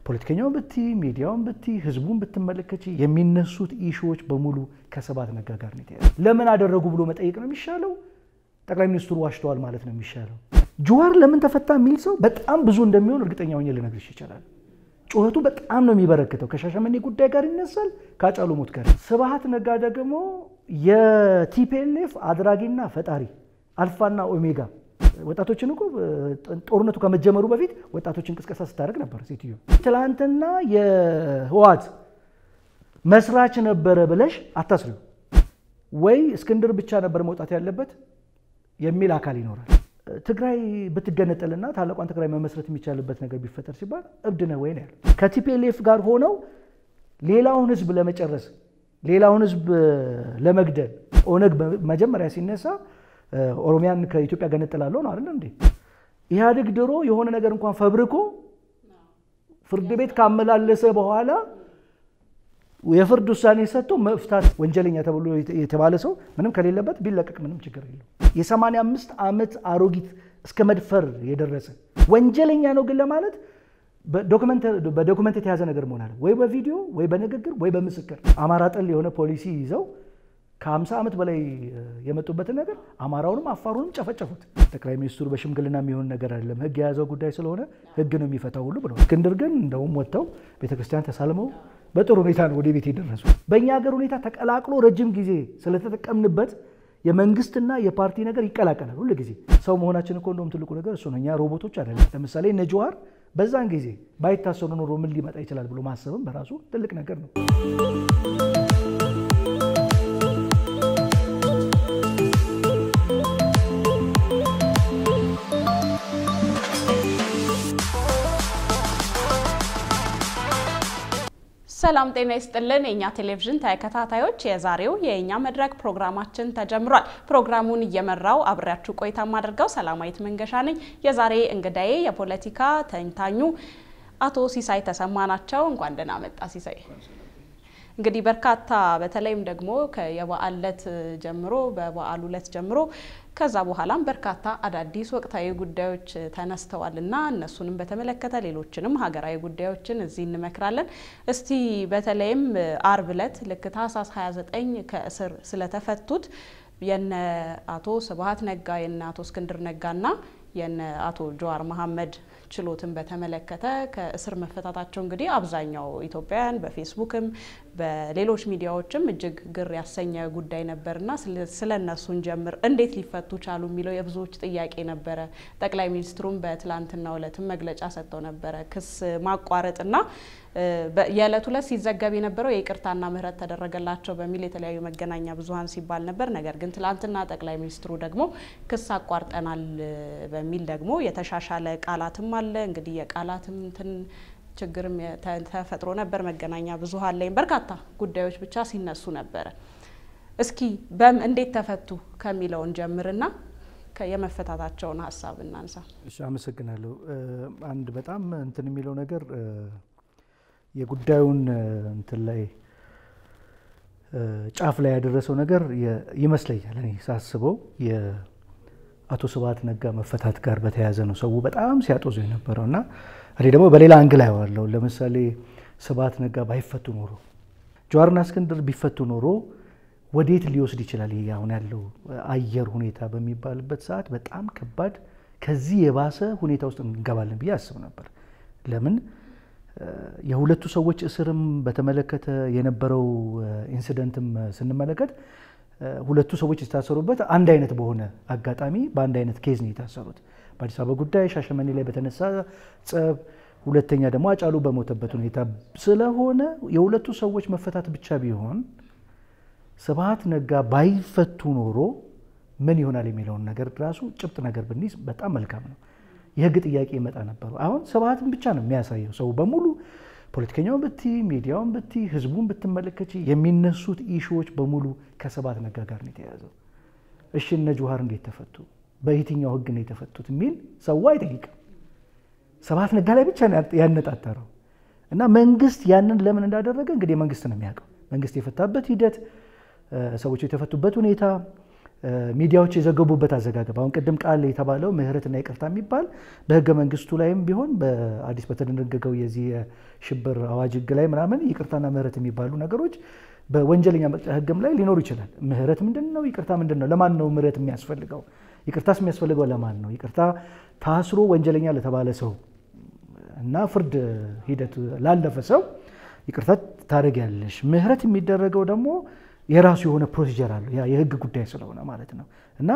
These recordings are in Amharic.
ፖለቲከኛውን ብቲ ሚዲያውን ብቲ ህዝቡን ብትመለከች የሚነሱት ኢሹዎች በሙሉ ከስብሃት ነጋ ጋር ነው የተያያዙ። ለምን አደረጉ ብሎ መጠየቅ ነው የሚሻለው። ጠቅላይ ሚኒስትሩ ዋሽተዋል ማለት ነው የሚሻለው። ጀዋር ለምን ተፈታ የሚል ሰው በጣም ብዙ እንደሚሆን እርግጠኛ ሆኜ ልነግርሽ ይችላል። ጩኸቱ በጣም ነው የሚበረክተው። ከሻሸመኔ ጉዳይ ጋር ይነሳል፣ ከአጫሉ ሞት ጋር። ስብሃት ነጋ ደግሞ የቲፒኤልኤፍ አድራጊና ፈጣሪ አልፋና ኦሜጋ ወጣቶችን እኮ ጦርነቱ ከመጀመሩ በፊት ወጣቶችን ቅስቀሳ ስታደርግ ነበር ሴትዮ። ትላንትና የህወሓት መስራች ነበረ ብለሽ አታስሪው። ወይ እስክንድር ብቻ ነበር መውጣት ያለበት የሚል አካል ይኖራል። ትግራይ ብትገነጠልና ታላቋን ትግራይ መመስረት የሚቻልበት ነገር ቢፈጠር ሲባል እብድ ነህ ወይ ነው ያለው። ከቲፒኤልኤፍ ጋር ሆነው ሌላውን ህዝብ ለመጨረስ ሌላውን ህዝብ ለመግደል ኦነግ መጀመሪያ ሲነሳ ኦሮሚያን ከኢትዮጵያ ገነጥላለሁ ነው አይደል እንዴ? ኢህአዴግ ድሮ የሆነ ነገር እንኳን ፈብርኮ ፍርድ ቤት ካመላለሰ በኋላ የፍርድ ውሳኔ ሰጥቶ መፍታት ወንጀለኛ ተብሎ የተባለ ሰው ምንም ከሌለበት ቢለቀቅ ምንም ችግር የለው። የሰማንያ አምስት ዓመት አሮጊት እስከ መድፈር የደረሰ ወንጀለኛ ነው ግን ለማለት በዶክመንት የተያዘ ነገር መሆን አለ ወይ በቪዲዮ ወይ በንግግር ወይ በምስክር። አማራ ጠል የሆነ ፖሊሲ ይዘው ከ50 ዓመት በላይ የመጡበትን ነገር አማራውንም አፋሩንም ጨፈጨፉት። ጠቅላይ ሚኒስትሩ በሽምግልና የሚሆን ነገር አይደለም፣ ህግ የያዘው ጉዳይ ስለሆነ ህግ ነው የሚፈታው ሁሉ ብለዋል። እስክንድር ግን እንደውም ወጥተው ቤተክርስቲያን ተሳልመው በጥሩ ሁኔታ ነው ወደ ቤት የደረሱ። በእኛ ሀገር ሁኔታ ተቀላቅሎ ረጅም ጊዜ ስለተጠቀምንበት የመንግስትና የፓርቲ ነገር ይቀላቀላል ሁሉ ጊዜ። ሰው መሆናችን እኮ እንደውም ትልቁ ነገር እሱ ነው። እኛ ሮቦቶች አይደለም። ለምሳሌ እነ ጀዋር በዛን ጊዜ ባይታሰሩ ኖሮ ምን ሊመጣ ይችላል ብሎ ማሰብም በራሱ ትልቅ ነገር ነው። ሰላም ጤና ይስጥልን። የእኛ ቴሌቪዥን ተከታታዮች የዛሬው የእኛ መድረክ ፕሮግራማችን ተጀምሯል። ፕሮግራሙን እየመራው አብሬያችሁ ቆይታ የማደርገው ሰላማዊት መንገሻ ነኝ። የዛሬ እንግዳዬ የፖለቲካ ተንታኙ አቶ ሲሳይ ተሰማ ናቸው። እንኳን ደህና መጣ ሲሳይ። እንግዲህ በርካታ በተለይም ደግሞ የበዓል ዕለት ጀምሮ በበዓሉ ዕለት ጀምሮ ከዛ በኋላም በርካታ አዳዲስ ወቅታዊ ጉዳዮች ተነስተዋል እና እነሱንም በተመለከተ ሌሎችንም ሀገራዊ ጉዳዮችን እዚህ እንመክራለን። እስቲ በተለይም አርብ ዕለት ልክ ታህሳስ 29 ከእስር ስለተፈቱት የነ አቶ ስብሃት ነጋ የነ አቶ እስክንድር ነጋና የነ አቶ ጀዋር መሐመድ ችሎትን በተመለከተ ከእስር መፈታታቸው እንግዲህ አብዛኛው ኢትዮጵያውያን በፌስቡክም በሌሎች ሚዲያዎችም እጅግ ግር ያሰኘ ጉዳይ ነበርና ስለ እነሱን ጀምር እንዴት ሊፈቱ ቻሉ የሚለው የብዙዎች ጥያቄ ነበረ። ጠቅላይ ሚኒስትሩም በትላንትናው ዕለትም መግለጫ ሰጥተው ነበረ ክስ ማቋረጥና የዕለት ዕለት ሲዘገብ የነበረው የይቅርታና ምህረት ተደረገላቸው በሚል የተለያዩ መገናኛ ብዙኃን ሲባል ነበር። ነገር ግን ትላንትና ጠቅላይ ሚኒስትሩ ደግሞ ክስ አቋርጠናል በሚል ደግሞ የተሻሻለ ቃላትም አለ እንግዲህ የቃላትም እንትን ችግርም ተፈጥሮ ነበር። መገናኛ ብዙኃን ላይም በርካታ ጉዳዮች ብቻ ሲነሱ ነበረ። እስኪ በም እንዴት ተፈቱ ከሚለውን ጀምርና የመፈታታቸውን ሀሳብ እናንሳ። እሺ፣ አመሰግናለሁ። አንድ በጣም እንትን የሚለው ነገር የጉዳዩን እንትን ላይ ጫፍ ላይ ያደረሰው ነገር ይመስለኛል እኔ ሳስበው የአቶ ስብሃት ነጋ መፈታት ጋር በተያያዘ ነው ሰው በጣም ሲያጦዙ የነበረው እና እኔ ደግሞ በሌላ አንግል አየዋለሁ። ለምሳሌ ስብሃት ነጋ ባይፈቱ ኖሮ ጀዋርና እስክንድር ቢፈቱ ኖሮ ወዴት ሊወስድ ይችላል ይሄ አሁን ያለው አየር ሁኔታ በሚባልበት ሰዓት በጣም ከባድ ከዚህ የባሰ ሁኔታ ውስጥ እንገባለን ብዬ አስብ ነበር። ለምን የሁለቱ ሰዎች እስርም በተመለከተ የነበረው ኢንሲደንትም ስንመለከት ሁለቱ ሰዎች የታሰሩበት አንድ አይነት በሆነ አጋጣሚ በአንድ አይነት ኬዝ ነው የታሰሩት። በአዲስ አበባ ጉዳይ ሻሸመኔ ላይ በተነሳ ጸብ፣ ሁለተኛ ደግሞ አጫሉ በሞተበት ሁኔታ ስለሆነ የሁለቱ ሰዎች መፈታት ብቻ ቢሆን ስብሃት ነጋ ባይፈቱ ኖሮ ምን ይሆናል የሚለውን ነገር ራሱ ጭብጥ ነገር ብንይዝ በጣም መልካም ነው። የህግ ጥያቄ ይመጣ ነበሩ። አሁን ስብሃትን ብቻ ነው የሚያሳየው ሰው በሙሉ ፖለቲከኛውን ብቲ ሚዲያውን ብቲ ህዝቡን ብትመለከች የሚነሱት ኢሹዎች በሙሉ ከስብሃት ነጋ ጋር ነው የተያያዘው። እሺ እነ ጀዋር እንዴት ተፈቱ? በየትኛው ህግ ነው የተፈቱት የሚል ሰው አይጠይቅም። ስብሃት ነጋ ላይ ብቻ ያነጣጠረው እና መንግስት ያንን ለምን እንዳደረገ እንግዲህ መንግስት ነው የሚያውቀው። መንግስት የፈታበት ሂደት፣ ሰዎች የተፈቱበት ሁኔታ ሚዲያዎች የዘገቡበት አዘጋገብ አሁን ቅድም ቃል የተባለው ምህረትና ይቅርታ የሚባል በህገ መንግስቱ ላይም ቢሆን በአዲስ በተደነገገው የዚህ የሽብር አዋጅ ህግ ላይ ምናምን ይቅርታና ምህረት የሚባሉ ነገሮች በወንጀለኛ መቅጫ ህግም ላይ ሊኖሩ ይችላል። ምህረት ምንድን ነው? ይቅርታ ምንድን ነው? ለማን ነው ምህረት የሚያስፈልገው? ይቅርታስ የሚያስፈልገው ለማን ነው? ይቅርታ ታስሮ ወንጀለኛ ለተባለ ሰው እና ፍርድ ሂደት ላለፈ ሰው ይቅርታ ታደርጊያለሽ። ምህረት የሚደረገው ደግሞ የራሱ የሆነ ፕሮሲጀር አለው። ያ የህግ ጉዳይ ስለሆነ ማለት ነው እና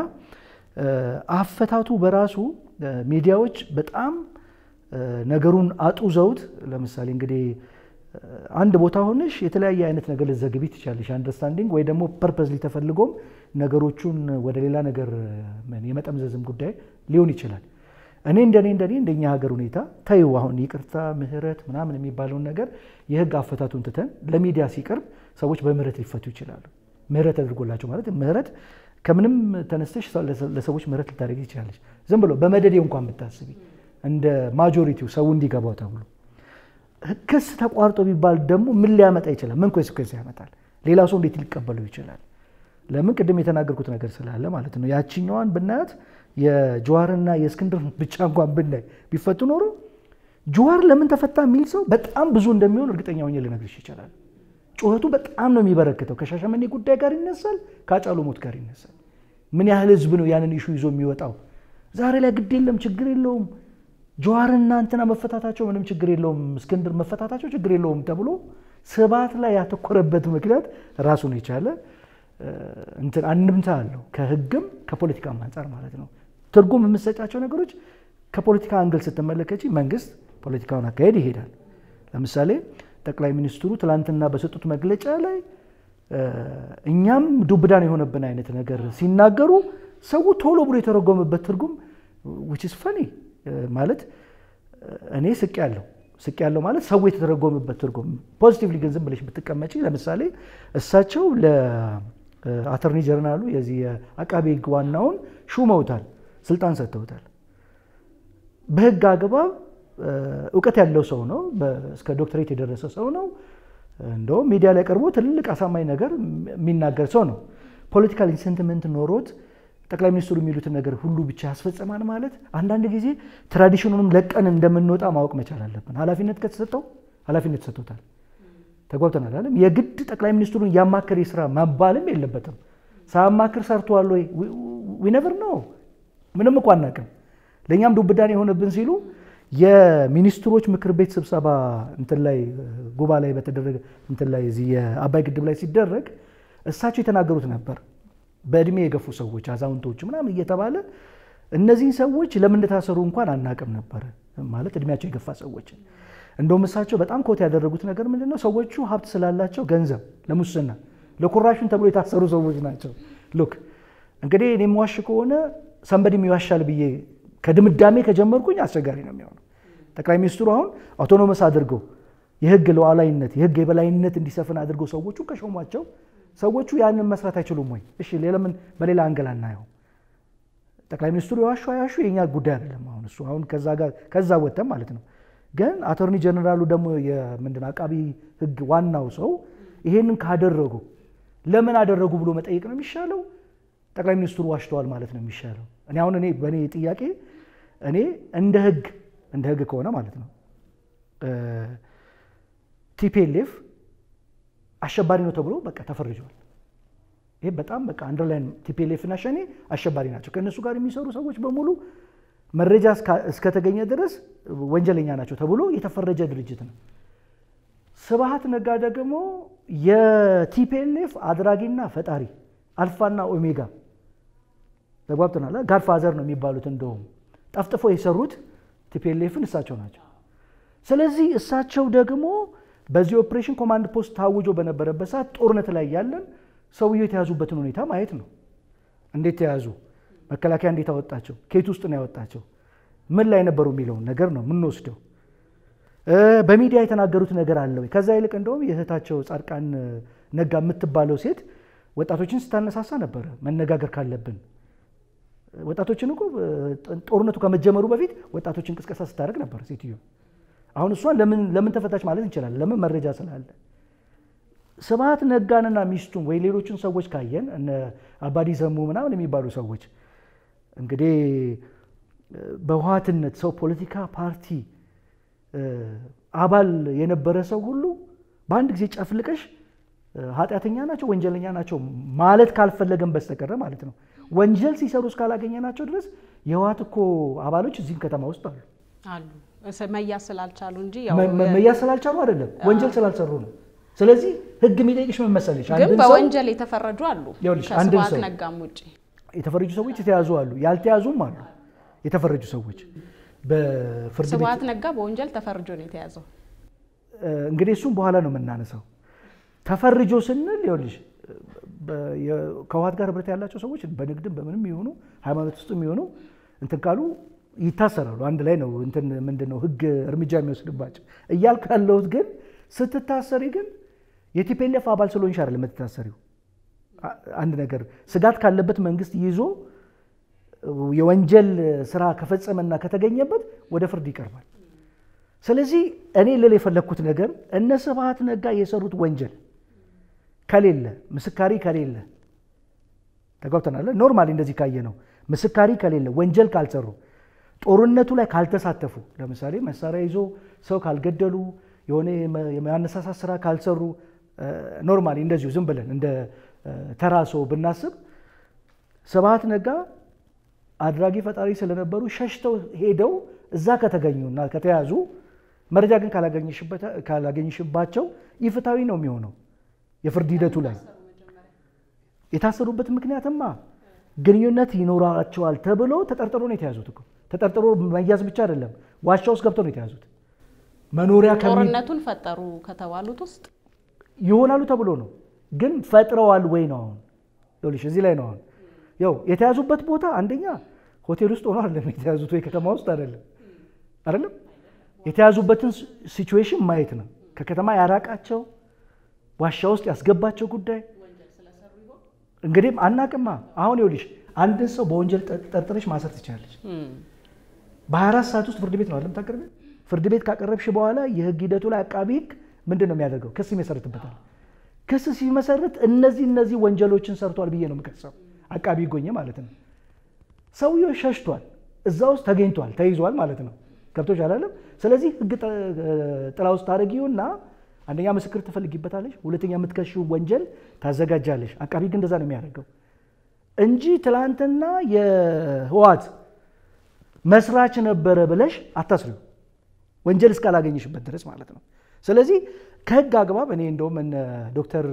አፈታቱ በራሱ ሚዲያዎች በጣም ነገሩን አጡዘውት ለምሳሌ እንግዲህ አንድ ቦታ ሆነሽ የተለያየ አይነት ነገር ልትዘግቢ ትችላለሽ። አንደርስታንዲንግ ወይ ደግሞ ፐርፐዝሊ ተፈልጎም ነገሮቹን ወደ ሌላ ነገር የመጠምዘዝም ጉዳይ ሊሆን ይችላል። እኔ እንደኔ እንደኔ እንደኛ ሀገር ሁኔታ ተይው አሁን ይቅርታ ምህረት ምናምን የሚባለውን ነገር የህግ አፈታቱን ትተን ለሚዲያ ሲቀርብ ሰዎች በምህረት ሊፈቱ ይችላሉ። ምህረት አድርጎላቸው ማለት ምህረት ከምንም ተነስተሽ ለሰዎች ምህረት ልታደርግ ትችላለች። ዝም ብሎ በመደዴ እንኳን ብታስቢ እንደ ማጆሪቲው ሰው እንዲገባው ተብሎ ክስ ተቋርጦ ቢባል ደግሞ ምን ሊያመጣ ይችላል? ምን ኮንሲኩዌንስ ያመጣል? ሌላ ሰው እንዴት ሊቀበለው ይችላል? ለምን ቅድም የተናገርኩት ነገር ስላለ ማለት ነው። ያችኛዋን ብናያት የጀዋርና የእስክንድር ብቻ እንኳን ብናይ ቢፈቱ ኖሮ ጀዋር ለምን ተፈታ የሚል ሰው በጣም ብዙ እንደሚሆን እርግጠኛ ሆኜ ልነግርሽ ይችላል። ጩኸቱ በጣም ነው የሚበረክተው። ከሻሸመኔ ጉዳይ ጋር ይነሳል፣ ከአጫሉ ሞት ጋር ይነሳል። ምን ያህል ህዝብ ነው ያንን ኢሹ ይዞ የሚወጣው? ዛሬ ላይ ግድ የለም ችግር የለውም ጀዋርና እንትና መፈታታቸው ምንም ችግር የለውም፣ እስክንድር መፈታታቸው ችግር የለውም ተብሎ ስብዓት ላይ ያተኮረበት ምክንያት ራሱን የቻለ እንትን አንድምታ አለው። ከህግም ከፖለቲካም አንጻር ማለት ነው። ትርጉም የምሰጫቸው ነገሮች ከፖለቲካ አንግል ስትመለከች መንግስት ፖለቲካውን አካሄድ ይሄዳል። ለምሳሌ ጠቅላይ ሚኒስትሩ ትላንትና በሰጡት መግለጫ ላይ እኛም ዱብዳን የሆነብን አይነት ነገር ሲናገሩ ሰው ቶሎ ብሎ የተረጎመበት ትርጉም ዊች ኢዝ ፈኒ ማለት እኔ ስቅ ያለው ስቅ ያለው ማለት ሰው የተተረጎመበት ትርጉም ፖዚቲቭሊ ግን ዝም ብለሽ ብትቀመጪ ለምሳሌ እሳቸው ለአተርኒ ጀነራሉ የዚህ የአቃቤ ህግ ዋናውን ሹመውታል፣ ስልጣን ሰጥተውታል። በህግ አግባብ እውቀት ያለው ሰው ነው። እስከ ዶክትሬት የደረሰ ሰው ነው። እንደውም ሚዲያ ላይ ቀርቦ ትልቅ አሳማኝ ነገር የሚናገር ሰው ነው። ፖለቲካል ኢንሴንቲመንት ኖሮት ጠቅላይ ሚኒስትሩ የሚሉትን ነገር ሁሉ ብቻ ያስፈጽማል ማለት አንዳንድ ጊዜ ትራዲሽኑንም ለቀን እንደምንወጣ ማወቅ መቻል አለብን። ኃላፊነት ከተሰጠው ኃላፊነት ተሰጥቶታል። ተጓብተናል አለም የግድ ጠቅላይ ሚኒስትሩን እያማከር የስራ መባልም የለበትም። ሳያማክር ሰርተዋል ወይ ዊነቨር ነው። ምንም እኮ አናውቅም። ለእኛም ዱብዳን የሆነብን ሲሉ የሚኒስትሮች ምክር ቤት ስብሰባ እንትን ላይ ጉባ ላይ በተደረገ እንትን ላይ እዚህ የአባይ ግድብ ላይ ሲደረግ እሳቸው የተናገሩት ነበር በእድሜ የገፉ ሰዎች አዛውንቶች ምናምን እየተባለ እነዚህን ሰዎች ለምን እንደታሰሩ እንኳን አናቅም ነበረ። ማለት እድሜያቸው የገፋ ሰዎች እንደውም እሳቸው በጣም ኮት ያደረጉት ነገር ምንድን ነው? ሰዎቹ ሀብት ስላላቸው ገንዘብ ለሙስና ለኮራሽን ተብሎ የታሰሩ ሰዎች ናቸው። ሉክ እንግዲህ እኔ የምዋሽ ከሆነ ሰንበድም ይዋሻል ብዬ ከድምዳሜ ከጀመርኩኝ አስቸጋሪ ነው የሚሆነው። ጠቅላይ ሚኒስትሩ አሁን አውቶኖመስ አድርገው የህግ ሉዓላዊነት የህግ የበላይነት እንዲሰፍን አድርገው ሰዎቹ ከሾሟቸው ሰዎቹ ያንን መስራት አይችሉም ወይ? እሺ ለምን በሌላ አንገል አናየው? ጠቅላይ ሚኒስትሩ የዋሹ አያሹ የኛ ጉዳይ አይደለም። አሁን እሱ አሁን ከዛ ጋር ከዛ ወጥተን ማለት ነው። ግን አቶርኒ ጀነራሉ ደግሞ የምንድን አቃቢ ህግ ዋናው ሰው ይሄንን ካደረጉ ለምን አደረጉ ብሎ መጠየቅ ነው የሚሻለው? ጠቅላይ ሚኒስትሩ ዋሽተዋል ማለት ነው የሚሻለው? እኔ አሁን እኔ በእኔ ጥያቄ እኔ እንደ ህግ እንደ ህግ ከሆነ ማለት ነው ቲፒኤልኤፍ አሸባሪ ነው ተብሎ በቃ ተፈርጇል። ይሄ በጣም በቃ አንደርላይን ቲፒኤልኤፍ እና ሸኔ አሸባሪ ናቸው። ከእነሱ ጋር የሚሰሩ ሰዎች በሙሉ መረጃ እስከተገኘ ድረስ ወንጀለኛ ናቸው ተብሎ የተፈረጀ ድርጅት ነው። ስብሃት ነጋ ደግሞ የቲፒኤልኤፍ አድራጊና ፈጣሪ አልፋና ኦሜጋ ተጓብተናል። ጋድፋዘር ነው የሚባሉት። እንደውም ጠፍጥፎ የሰሩት ቲፒኤልኤፍን እሳቸው ናቸው። ስለዚህ እሳቸው ደግሞ በዚህ ኦፕሬሽን ኮማንድ ፖስት ታውጆ በነበረበት ሰዓት ጦርነት ላይ ያለን ሰውየው የተያዙበትን ሁኔታ ማየት ነው። እንዴት ተያዙ? መከላከያ እንዴት አወጣቸው? ከየት ውስጥ ነው ያወጣቸው? ምን ላይ ነበሩ የሚለውን ነገር ነው የምንወስደው። በሚዲያ የተናገሩት ነገር አለ ወይ? ከዛ ይልቅ እንደውም የእህታቸው ጻድቃን ነጋ የምትባለው ሴት ወጣቶችን ስታነሳሳ ነበረ። መነጋገር ካለብን ወጣቶችን እኮ ጦርነቱ ከመጀመሩ በፊት ወጣቶችን ቅስቀሳ ስታደርግ ነበር ሴትዮ። አሁን እሷን ለምን ተፈታች ማለት እንችላለን? ለምን መረጃ ስላለ። ስብሐት ነጋንና ሚስቱን ወይ ሌሎችን ሰዎች ካየን እነ አባዲ ዘሙ ምናምን የሚባሉ ሰዎች እንግዲህ በህወሓትነት ሰው ፖለቲካ ፓርቲ አባል የነበረ ሰው ሁሉ በአንድ ጊዜ ጨፍልቀሽ ኃጢአተኛ ናቸው፣ ወንጀለኛ ናቸው ማለት ካልፈለገን በስተቀረ ማለት ነው። ወንጀል ሲሰሩ እስካላገኘናቸው ድረስ የህወሓት እኮ አባሎች እዚህም ከተማ ውስጥ አሉ። አሉ መያዝ ስላልቻሉ እንጂ መያዝ ስላልቻሉ አይደለም፣ ወንጀል ስላልሰሩ ነው። ስለዚህ ህግ የሚጠይቅሽ ምን መሰለሽ? ግን በወንጀል የተፈረጁ አሉ። ከስብሐት ነጋም ውጭ የተፈረጁ ሰዎች የተያዙ አሉ፣ ያልተያዙም አሉ። የተፈረጁ ሰዎች በፍርድ ቤት ስብሐት ነጋ በወንጀል ተፈርጆ ነው የተያዘው። እንግዲህ እሱም በኋላ ነው የምናነሳው። ተፈርጆ ስንል ይኸውልሽ ከህወሓት ጋር ህብረት ያላቸው ሰዎች በንግድም በምንም የሆኑ ሃይማኖት ውስጥ የሚሆኑ እንትን ካሉ ይታሰራሉ። አንድ ላይ ነው እንትን ምንድን ነው ህግ እርምጃ የሚወስድባቸው እያልኩ ያለሁት ግን ስትታሰሪ ግን የቲፒኤልኤፍ አባል ስለሆንሽ አይደለም የምትታሰሪው። አንድ ነገር ስጋት ካለበት መንግስት ይዞ የወንጀል ስራ ከፈጸመና ከተገኘበት ወደ ፍርድ ይቀርባል። ስለዚህ እኔ ልል የፈለግኩት ነገር እነ ስብሐት ነጋ የሰሩት ወንጀል ከሌለ ምስካሪ ከሌለ ተጓብተናል። ኖርማሊ እንደዚህ ካየ ነው ምስካሪ ከሌለ ወንጀል ካልሰሩ ጦርነቱ ላይ ካልተሳተፉ ለምሳሌ መሳሪያ ይዞ ሰው ካልገደሉ የሆነ የማነሳሳት ስራ ካልሰሩ ኖርማሊ እንደዚሁ ዝም ብለን እንደ ተራ ሰው ብናስብ ስብሐት ነጋ አድራጊ ፈጣሪ ስለነበሩ ሸሽተው ሄደው እዛ ከተገኙና ከተያዙ መረጃ ግን ካላገኝሽባቸው ኢፍታዊ ነው የሚሆነው የፍርድ ሂደቱ ላይ የታሰሩበት ምክንያትማ ግንኙነት ይኖራቸዋል ተብሎ ተጠርጥሮ ነው የተያዙት እኮ ተጠርጥሮ መያዝ ብቻ አይደለም ዋሻ ውስጥ ገብተው ነው የተያዙት መኖሪያ ጦርነቱን ፈጠሩ ከተባሉት ውስጥ ይሆናሉ ተብሎ ነው ግን ፈጥረዋል ወይ ነው አሁን ይኸውልሽ እዚህ ላይ ነው አሁን ያው የተያዙበት ቦታ አንደኛ ሆቴል ውስጥ ሆኖ አይደለም የተያዙት ወይ ከተማ ውስጥ አይደለም አይደለም የተያዙበትን ሲቹዌሽን ማየት ነው ከከተማ ያራቃቸው ዋሻ ውስጥ ያስገባቸው ጉዳይ እንግዲህ አናቅማ አሁን ይኸውልሽ አንድን ሰው በወንጀል ጠርጥረሽ ማሰር ትችላለች በ24 ሰዓት ውስጥ ፍርድ ቤት ነው አለም ታቀርቢ ፍርድ ቤት ካቀረብሽ በኋላ የህግ ሂደቱ ላይ አቃቢ ህግ ምንድን ነው የሚያደርገው ክስ ይመሰርትበታል ክስ ሲመሰርት እነዚህ እነዚህ ወንጀሎችን ሰርቷል ብዬ ነው የምከሰው አቃቢ ጎኘ ማለት ነው ሰውየው ሸሽቷል እዛ ውስጥ ተገኝቷል ተይዟል ማለት ነው ገብቶች አላለም ስለዚህ ህግ ጥላ ውስጥ ታደረጊውና አንደኛ ምስክር ትፈልጊበታለሽ ሁለተኛ የምትከሺው ወንጀል ታዘጋጃለሽ አቃቢ ህግ እንደዛ ነው የሚያደርገው እንጂ ትላንትና የህዋት መስራች ነበረ ብለሽ አታስሪው ወንጀል እስካላገኘሽበት ድረስ ማለት ነው ስለዚህ ከህግ አግባብ እኔ እንደውም እነ ዶክተር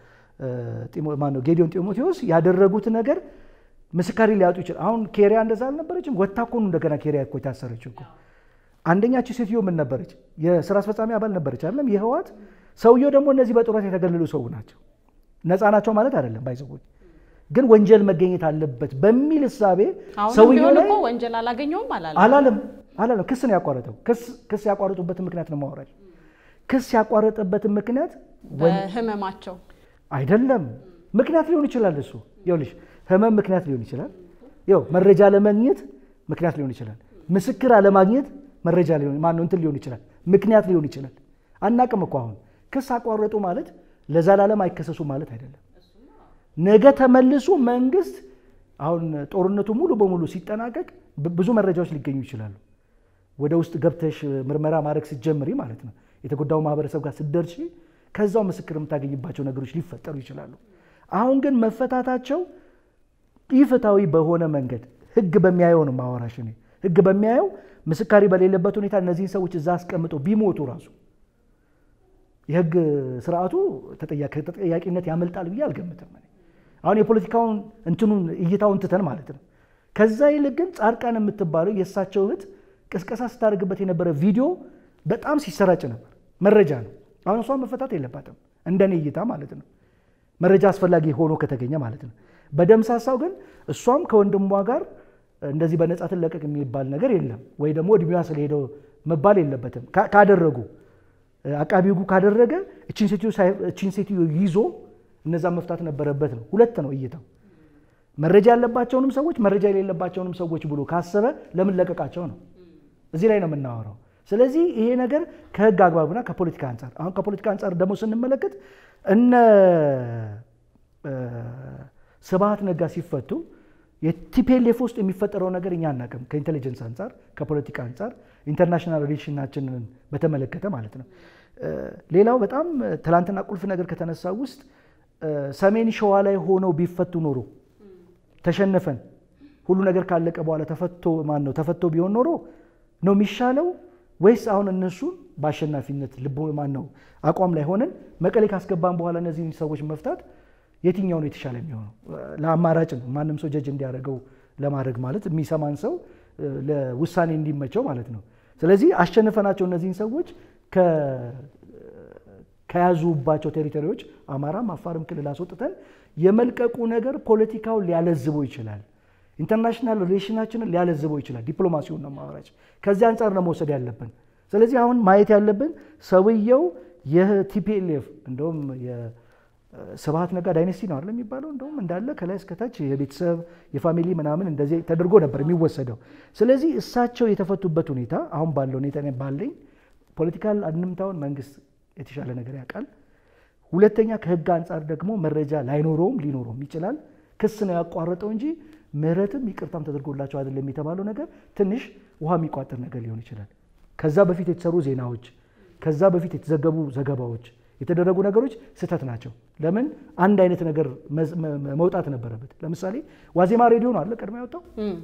ማነው ጌዲዮን ጢሞቴዎስ ያደረጉት ነገር ምስካሪ ሊያጡ ይችላል። አሁን ኬሪያ እንደዛ አልነበረችም። ወታ እኮ ነው እንደገና ኬሪያ እኮ የታሰረችው እኮ። አንደኛች ሴትዮ ምን ነበረች? የስራ አስፈጻሚ አባል ነበረች አይደለም የህዋት ሰውየው ደግሞ እነዚህ በጡረታ የተገለሉ ሰው ናቸው። ነፃ ናቸው ማለት አይደለም ባይዘቦች ግን ወንጀል መገኘት አለበት በሚል እሳቤ ሰውየው ላይ ወንጀል አላገኘውም አላለም አላለም አላለም። ክስ ነው ያቋረጠው። ክስ ያቋረጡበትን ምክንያት ነው ማውራጅ ክስ ያቋረጠበትን ምክንያት በህመማቸው አይደለም ምክንያት ሊሆን ይችላል። እሱ ይኸውልሽ ህመም ምክንያት ሊሆን ይችላል። ይኸው መረጃ ለማግኘት ምክንያት ሊሆን ይችላል። ምስክር አለማግኘት መረጃ ሊሆን ማነው እንትን ሊሆን ይችላል፣ ምክንያት ሊሆን ይችላል። አናቅም እኮ አሁን ክስ አቋረጡ ማለት ለዘላለም አይከሰሱ ማለት አይደለም። ነገ ተመልሶ መንግስት አሁን ጦርነቱ ሙሉ በሙሉ ሲጠናቀቅ ብዙ መረጃዎች ሊገኙ ይችላሉ። ወደ ውስጥ ገብተሽ ምርመራ ማድረግ ስትጀምሪ ማለት ነው የተጎዳው ማህበረሰብ ጋር ስትደርሺ ከዛው ምስክር የምታገኝባቸው ነገሮች ሊፈጠሩ ይችላሉ። አሁን ግን መፈታታቸው ኢፍታዊ በሆነ መንገድ ህግ በሚያየው ነው ማወራሽ። እኔ ህግ በሚያየው ምስካሪ በሌለበት ሁኔታ እነዚህን ሰዎች እዛ አስቀምጠው ቢሞቱ ራሱ የህግ ስርዓቱ ተጠያቂነት ያመልጣል ብዬ አልገምትም። አሁን የፖለቲካውን እንትኑን እይታውን ትተን ማለት ነው። ከዛ ይልቅ ግን ጻድቃን የምትባለው የእሳቸው እህት ቅስቀሳ ስታደርግበት የነበረ ቪዲዮ በጣም ሲሰራጭ ነበር። መረጃ ነው። አሁን እሷ መፈታት የለባትም እንደኔ እይታ ማለት ነው። መረጃ አስፈላጊ ሆኖ ከተገኘ ማለት ነው። በደምሳሳው ግን እሷም ከወንድሟ ጋር እንደዚህ በነጻ ትለቀቅ የሚባል ነገር የለም፣ ወይ ደግሞ እድሜዋ ስለሄደው መባል የለበትም። ካደረጉ አቃቢ ሕጉ ካደረገ እችን ሴትዮ ይዞ እነዛ መፍታት ነበረበት ነው። ሁለት ነው እይታው። መረጃ ያለባቸውንም ሰዎች መረጃ የሌለባቸውንም ሰዎች ብሎ ካሰበ ለምን ለቀቃቸው ነው። እዚህ ላይ ነው የምናወራው። ስለዚህ ይሄ ነገር ከህግ አግባብና ከፖለቲካ አንጻር አሁን ከፖለቲካ አንጻር ደግሞ ስንመለከት እነ ስብሃት ነጋ ሲፈቱ የቲፒኤልኤፍ ውስጥ የሚፈጠረው ነገር እኛ አናውቅም። ከኢንቴሊጀንስ አንጻር ከፖለቲካ አንጻር ኢንተርናሽናል ሪሌሽናችንን በተመለከተ ማለት ነው። ሌላው በጣም ትላንትና ቁልፍ ነገር ከተነሳ ውስጥ ሰሜን ሸዋ ላይ ሆነው ቢፈቱ ኖሮ ተሸነፈን ሁሉ ነገር ካለቀ በኋላ ተፈቶ ማን ነው ተፈቶ ቢሆን ኖሮ ነው የሚሻለው ወይስ አሁን እነሱን በአሸናፊነት ልቦ ማን ነው አቋም ላይ ሆነን መቀሌ ካስገባን በኋላ እነዚህን ሰዎች መፍታት የትኛው ነው የተሻለ የሚሆነው? ለአማራጭ ነው ማንም ሰው ጀጅ እንዲያደርገው ለማድረግ ማለት የሚሰማን ሰው ለውሳኔ እንዲመቸው ማለት ነው። ስለዚህ አሸንፈናቸው እነዚህን ሰዎች ከያዙባቸው ቴሪቶሪዎች አማራም አፋርም ክልል አስወጥተን የመልቀቁ ነገር ፖለቲካውን ሊያለዝበው ይችላል። ኢንተርናሽናል ሪሌሽናችንን ሊያለዝበው ይችላል። ዲፕሎማሲውን ነው ማወራጭ። ከዚህ አንጻር ነው መውሰድ ያለብን። ስለዚህ አሁን ማየት ያለብን ሰውየው የቲፒኤልኤፍ እንደውም ስብሃት ነጋ ዳይነስቲ ነው አይደል የሚባለው? እንደውም እንዳለ ከላይ እስከታች የቤተሰብ የፋሚሊ ምናምን እንደዚህ ተደርጎ ነበር የሚወሰደው። ስለዚህ እሳቸው የተፈቱበት ሁኔታ አሁን ባለው ሁኔታ ባለኝ ፖለቲካል አንድምታውን መንግስት የተሻለ ነገር ያውቃል። ሁለተኛ ከህግ አንጻር ደግሞ መረጃ ላይኖረውም ሊኖረውም ይችላል። ክስ ነው ያቋረጠው እንጂ ምህረትም ይቅርታም ተደርጎላቸው አይደለም የተባለው ነገር ትንሽ ውሃ የሚቋጥር ነገር ሊሆን ይችላል። ከዛ በፊት የተሰሩ ዜናዎች፣ ከዛ በፊት የተዘገቡ ዘገባዎች የተደረጉ ነገሮች ስህተት ናቸው። ለምን አንድ አይነት ነገር መውጣት ነበረበት። ለምሳሌ ዋዜማ ሬዲዮ ነው አለ ቀድሞ ያወጣው።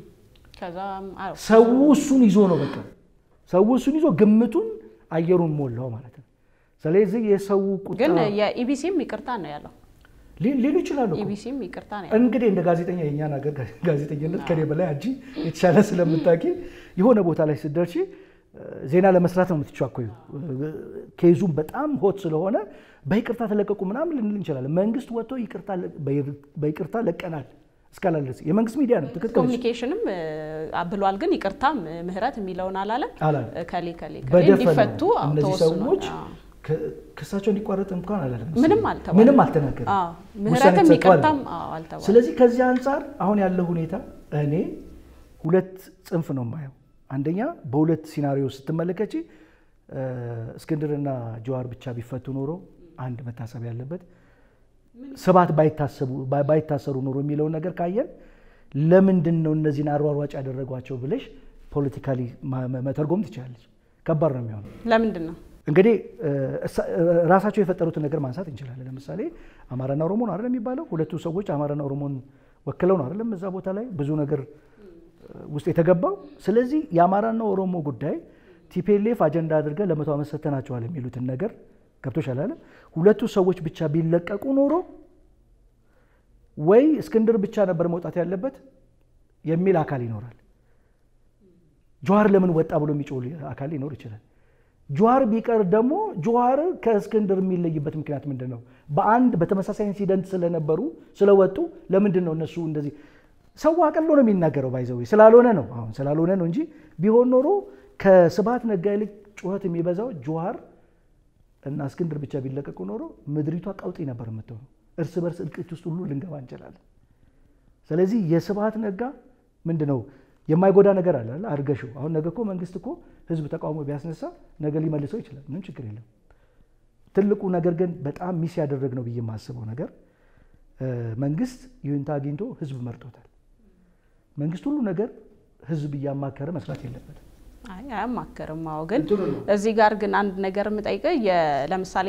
ሰው እሱን ይዞ ነው በቃ ሰው እሱን ይዞ ግምቱን አየሩን ሞላው ማለት ነው። ስለዚህ የሰው ቁጣ ግን የኢቢሲም ይቅርታ ነው ያለው ሊሉ ይችላሉ። ኢቢሲም ይቅርታ ነው እንግዲህ እንደ ጋዜጠኛ የእኛን ሀገር ጋዜጠኝነት ከኔ በላይ አንቺ የተሻለ ስለምታውቂ የሆነ ቦታ ላይ ስትደርሺ ዜና ለመስራት ነው የምትቻኮዩ። ኬዙም በጣም ሆት ስለሆነ በይቅርታ ተለቀቁ ምናምን ልንል እንችላለን። መንግስት ወጥቶ በይቅርታ ለቀናል እስካላለ የመንግስት ሚዲያ ነው ትክክል። ኮሚኒኬሽንም ብሏል፣ ግን ይቅርታ ምህረት የሚለውን አላለም። ከሌ ከሌ እንዲፈቱ እነዚህ ሰዎች ክሳቸው እንዲቋረጥ እንኳን አላለም። ምንም አልተባለም። ምንም አልተናገረም። ምህረትም ይቅርታም አልተባለም። ስለዚህ ከዚህ አንጻር አሁን ያለው ሁኔታ እኔ ሁለት ጽንፍ ነው የማየው። አንደኛ በሁለት ሲናሪዮ ስትመለከች እስክንድርና ጀዋር ብቻ ቢፈቱ ኖሮ አንድ መታሰብ ያለበት ስብሃት ባይታሰሩ ኖሮ የሚለውን ነገር ካየን ለምንድን ነው እነዚህን አሯሯጭ ያደረጓቸው ብለሽ ፖለቲካሊ መተርጎም ትችላለች። ከባድ ነው የሚሆነው። ለምንድን ነው እንግዲህ ራሳቸው የፈጠሩትን ነገር ማንሳት እንችላለን። ለምሳሌ አማራና ኦሮሞ ነው አይደለም የሚባለው። ሁለቱ ሰዎች አማራና ኦሮሞን ወክለው ነው አይደለም እዛ ቦታ ላይ ብዙ ነገር ውስጥ የተገባው። ስለዚህ የአማራና ኦሮሞ ጉዳይ ቲፒኤልኤፍ አጀንዳ አድርገን ለመቶ ዓመት ሰጥተናቸዋል የሚሉትን ነገር ገብቶሻል አለ። ሁለቱ ሰዎች ብቻ ቢለቀቁ ኖሮ ወይ እስክንድር ብቻ ነበር መውጣት ያለበት የሚል አካል ይኖራል። ጀዋር ለምን ወጣ ብሎ የሚጮህ አካል ሊኖር ይችላል። ጀዋር ቢቀር ደግሞ ጀዋር ከእስክንድር የሚለይበት ምክንያት ምንድን ነው? በአንድ በተመሳሳይ ኢንሲደንት ስለነበሩ ስለወጡ ለምንድን ነው እነሱ እንደዚህ ሰው አቀሎ ነው የሚናገረው። ባይዘው ስላልሆነ ነው አሁን ስላልሆነ ነው እንጂ ቢሆን ኖሮ ከስብሃት ነጋ ይልቅ ጩኸት የሚበዛው ጀዋር እና እስክንድር ብቻ ቢለቀቁ ኖሮ ምድሪቷ ቀውጢ ነበር የምትሆነው። እርስ በርስ እልቂት ውስጥ ሁሉ ልንገባ እንችላለን። ስለዚህ የስብሃት ነጋ ምንድን ነው የማይጎዳ ነገር አለ አድርገሽው። አሁን ነገ እኮ መንግስት እኮ ህዝብ ተቃውሞ ቢያስነሳ ነገ ሊመልሰው ይችላል። ምንም ችግር የለም። ትልቁ ነገር ግን በጣም ሚስ ያደረግ ነው ብዬ የማስበው ነገር መንግስት ይሁንታ አግኝቶ ህዝብ መርጦታል። መንግስት ሁሉ ነገር ህዝብ እያማከረ መስራት የለበትም። አይ አያማከርም። አዎ ግን እዚህ ጋር ግን አንድ ነገር የምጠይቀው ለምሳሌ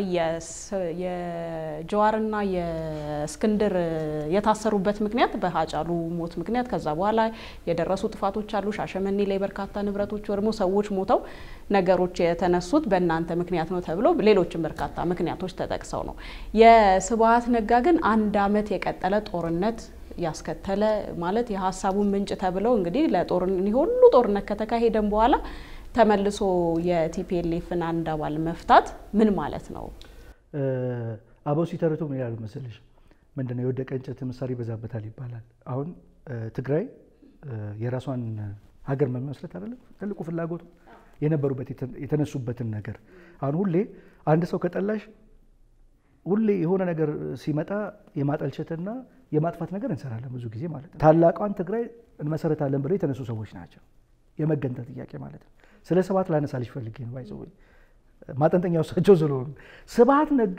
የጀዋርና የእስክንድር የታሰሩበት ምክንያት በሀጫሉ ሞት ምክንያት ከዛ በኋላ የደረሱ ጥፋቶች አሉ። ሻሸመኔ ላይ በርካታ ንብረቶች ወድሞ ሰዎች ሞተው ነገሮች የተነሱት በእናንተ ምክንያት ነው ተብሎ ሌሎችም በርካታ ምክንያቶች ተጠቅሰው ነው። የስብሃት ነጋ ግን አንድ አመት የቀጠለ ጦርነት ያስከተለ ማለት የሀሳቡን ምንጭ ተብለው እንግዲህ ለጦርነት ሁሉ ጦርነት ከተካሄደም በኋላ ተመልሶ የቲፒኤልኤፍን አንድ አባል መፍታት ምን ማለት ነው? አበው ሲተርቱ ምን ይላሉ መሰለሽ? ምንድነው የወደቀ እንጨት ምሳር ይበዛበታል ይባላል። አሁን ትግራይ የራሷን ሀገር መመስረት አይደለም ትልቁ ፍላጎቱ የነበሩበት የተነሱበትን ነገር አሁን ሁሌ አንድ ሰው ከጠላሽ ሁሌ የሆነ ነገር ሲመጣ የማጠልሸትና የማጥፋት ነገር እንሰራለን ብዙ ጊዜ ማለት ነው። ታላቋን ትግራይ እንመሰረታለን ብለው የተነሱ ሰዎች ናቸው። የመገንጠል ጥያቄ ማለት ነው። ስለ ስብሐት ላነሳልሽ ፈልጌ ነው። ባይዘ ማጠንጠኛው እሳቸው ስለሆኑ ስብሐት ነጋ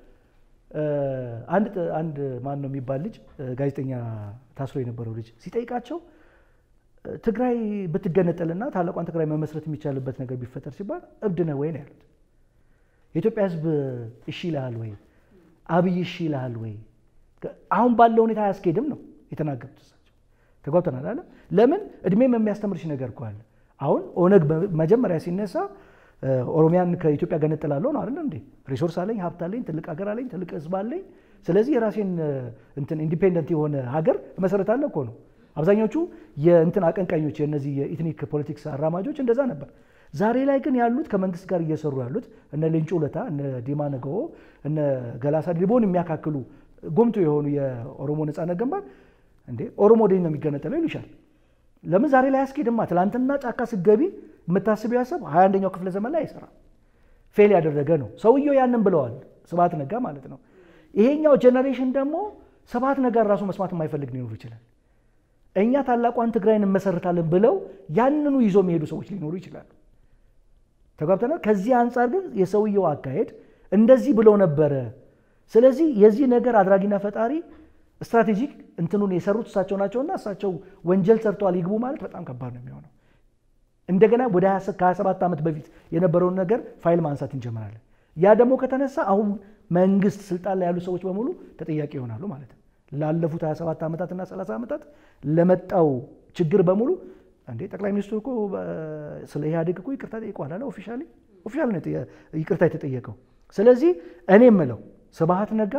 አንድ አንድ ማን ነው የሚባል ልጅ ጋዜጠኛ ታስሮ የነበረው ልጅ ሲጠይቃቸው ትግራይ ብትገነጠልና ታላቋን ትግራይ መመስረት የሚቻልበት ነገር ቢፈጠር ሲባል እብድ ነህ ወይ ነው ያሉት። የኢትዮጵያ ሕዝብ እሺ ይልሃል ወይ? አብይ እሺ ይልሃል ወይ? አሁን ባለው ሁኔታ አያስኬድም ነው የተናገሩት እሳቸው። ተጓብተናል አለ። ለምን እድሜም የሚያስተምርሽ ነገር እኮ አለ። አሁን ኦነግ መጀመሪያ ሲነሳ ኦሮሚያን ከኢትዮጵያ ገነጥላለሁ ነው አይደል እንዴ? ሪሶርስ አለኝ፣ ሀብት አለኝ፣ ትልቅ ሀገር አለኝ፣ ትልቅ ህዝብ አለኝ። ስለዚህ የራሴን እንትን ኢንዲፔንደንት የሆነ ሀገር እመሰረታለሁ እኮ ነው። አብዛኞቹ የእንትን አቀንቃኞች የእነዚህ የኢትኒክ ፖለቲክስ አራማጆች እንደዛ ነበር። ዛሬ ላይ ግን ያሉት ከመንግስት ጋር እየሰሩ ያሉት እነ ሌንጮ ለታ፣ እነ ዲማ ነገዎ፣ እነ ገላሳ ዲቦን የሚያካክሉ ጎምቶ የሆኑ የኦሮሞ ነጻነት ግንባር እንዴ ኦሮሞ ወደ ነው የሚገነጠለው ይሉሻል። ለምን ዛሬ ላይ አያስኬድማ። ትላንትና ጫካ ስገቢ የምታስቢው ሀሳብ ሀያ አንደኛው ክፍለ ዘመን ላይ አይሰራም። ፌል ያደረገ ነው። ሰውየው ያንን ብለዋል፣ ስብሐት ነጋ ማለት ነው። ይሄኛው ጀኔሬሽን ደግሞ ስብሐት ነጋ ራሱ መስማት የማይፈልግ ሊኖሩ ይችላል። እኛ ታላቋን ትግራይን እንመሰርታለን ብለው ያንኑ ይዞ የሚሄዱ ሰዎች ሊኖሩ ይችላሉ። ተጓብተናል። ከዚህ አንጻር ግን የሰውየው አካሄድ እንደዚህ ብለው ነበረ። ስለዚህ የዚህ ነገር አድራጊና ፈጣሪ ስትራቴጂክ እንትኑን የሰሩት እሳቸው ናቸውና እሳቸው ወንጀል ሰርተዋል ይግቡ ማለት በጣም ከባድ ነው የሚሆነው። እንደገና ወደ ከ27 ዓመት በፊት የነበረውን ነገር ፋይል ማንሳት እንጀምራለን። ያ ደግሞ ከተነሳ አሁን መንግስት ስልጣን ላይ ያሉ ሰዎች በሙሉ ተጠያቂ ይሆናሉ ማለት ነው። ላለፉት 27 ዓመታትና 30 ዓመታት ለመጣው ችግር በሙሉ እንዴ ጠቅላይ ሚኒስትሩ እኮ ስለ ኢህአዴግ እኮ ይቅርታ ጠይቀዋል አለ። ኦፊሻሊ ኦፊሻል ነው ይቅርታ የተጠየቀው። ስለዚህ እኔ የምለው ስብሐት ነጋ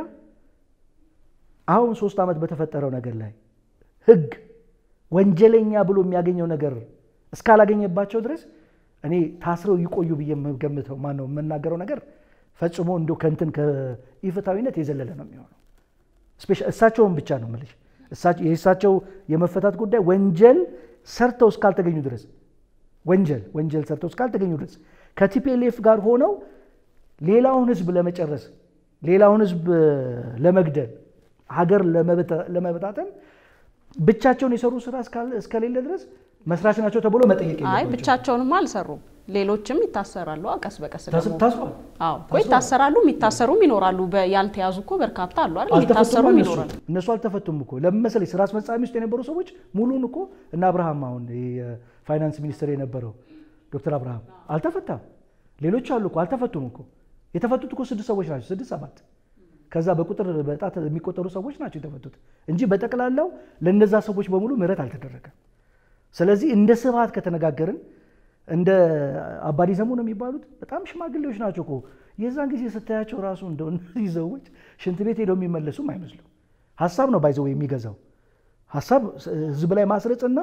አሁን ሶስት ዓመት በተፈጠረው ነገር ላይ ህግ ወንጀለኛ ብሎ የሚያገኘው ነገር እስካላገኘባቸው ድረስ እኔ ታስረው ይቆዩ ብዬ የምገምተው ማነው የምናገረው ነገር ፈጽሞ እንዲ ከንትን ከኢፍታዊነት የዘለለ ነው የሚሆነው። እሳቸውን ብቻ ነው የምልሽ። የእሳቸው የመፈታት ጉዳይ ወንጀል ሰርተው እስካልተገኙ ድረስ ወንጀል ወንጀል ሰርተው እስካልተገኙ ድረስ ከቲፒኤልኤፍ ጋር ሆነው ሌላውን ህዝብ ለመጨረስ ሌላውን ህዝብ ለመግደል ሀገር ለመበታተን ብቻቸውን የሰሩ ስራ እስከሌለ ድረስ መስራች ናቸው ተብሎ መጠየቅ አይ ብቻቸውንም አልሰሩም። ሌሎችም ይታሰራሉ። ቀስ በቀስ ደግሞ ታስሯል። አዎ እኮ ይታሰራሉ፣ የሚታሰሩም ይኖራሉ። ያልተያዙ እኮ በርካታ አሉ አይደል? የሚታሰሩም ይኖራሉ። እነሱ አልተፈቱም እኮ ለምን መሰለኝ? ስራ አስፈጻሚ ውስጥ የነበሩ ሰዎች ሙሉን እኮ እና አብርሃም አሁን የፋይናንስ ሚኒስትር የነበረው ዶክተር አብርሃም አልተፈታም። ሌሎች አሉ እኮ አልተፈቱም እኮ። የተፈቱት እኮ ስድስት ሰዎች ናቸው፣ ስድስት ሰባት ከዛ በቁጥር በጣት የሚቆጠሩ ሰዎች ናቸው የተፈቱት እንጂ በጠቅላላው ለእነዛ ሰዎች በሙሉ ምህረት አልተደረገም። ስለዚህ እንደ ስብሐት ከተነጋገርን እንደ አባዲ ዘሙ ነው የሚባሉት በጣም ሽማግሌዎች ናቸው እኮ የዛን ጊዜ ስታያቸው ራሱ እንደው እነዚህ ሰዎች ሽንት ቤት ሄደው የሚመለሱም አይመስሉም። ሀሳብ ነው ባይዘው የሚገዛው ሀሳብ ህዝብ ላይ ማስረጽና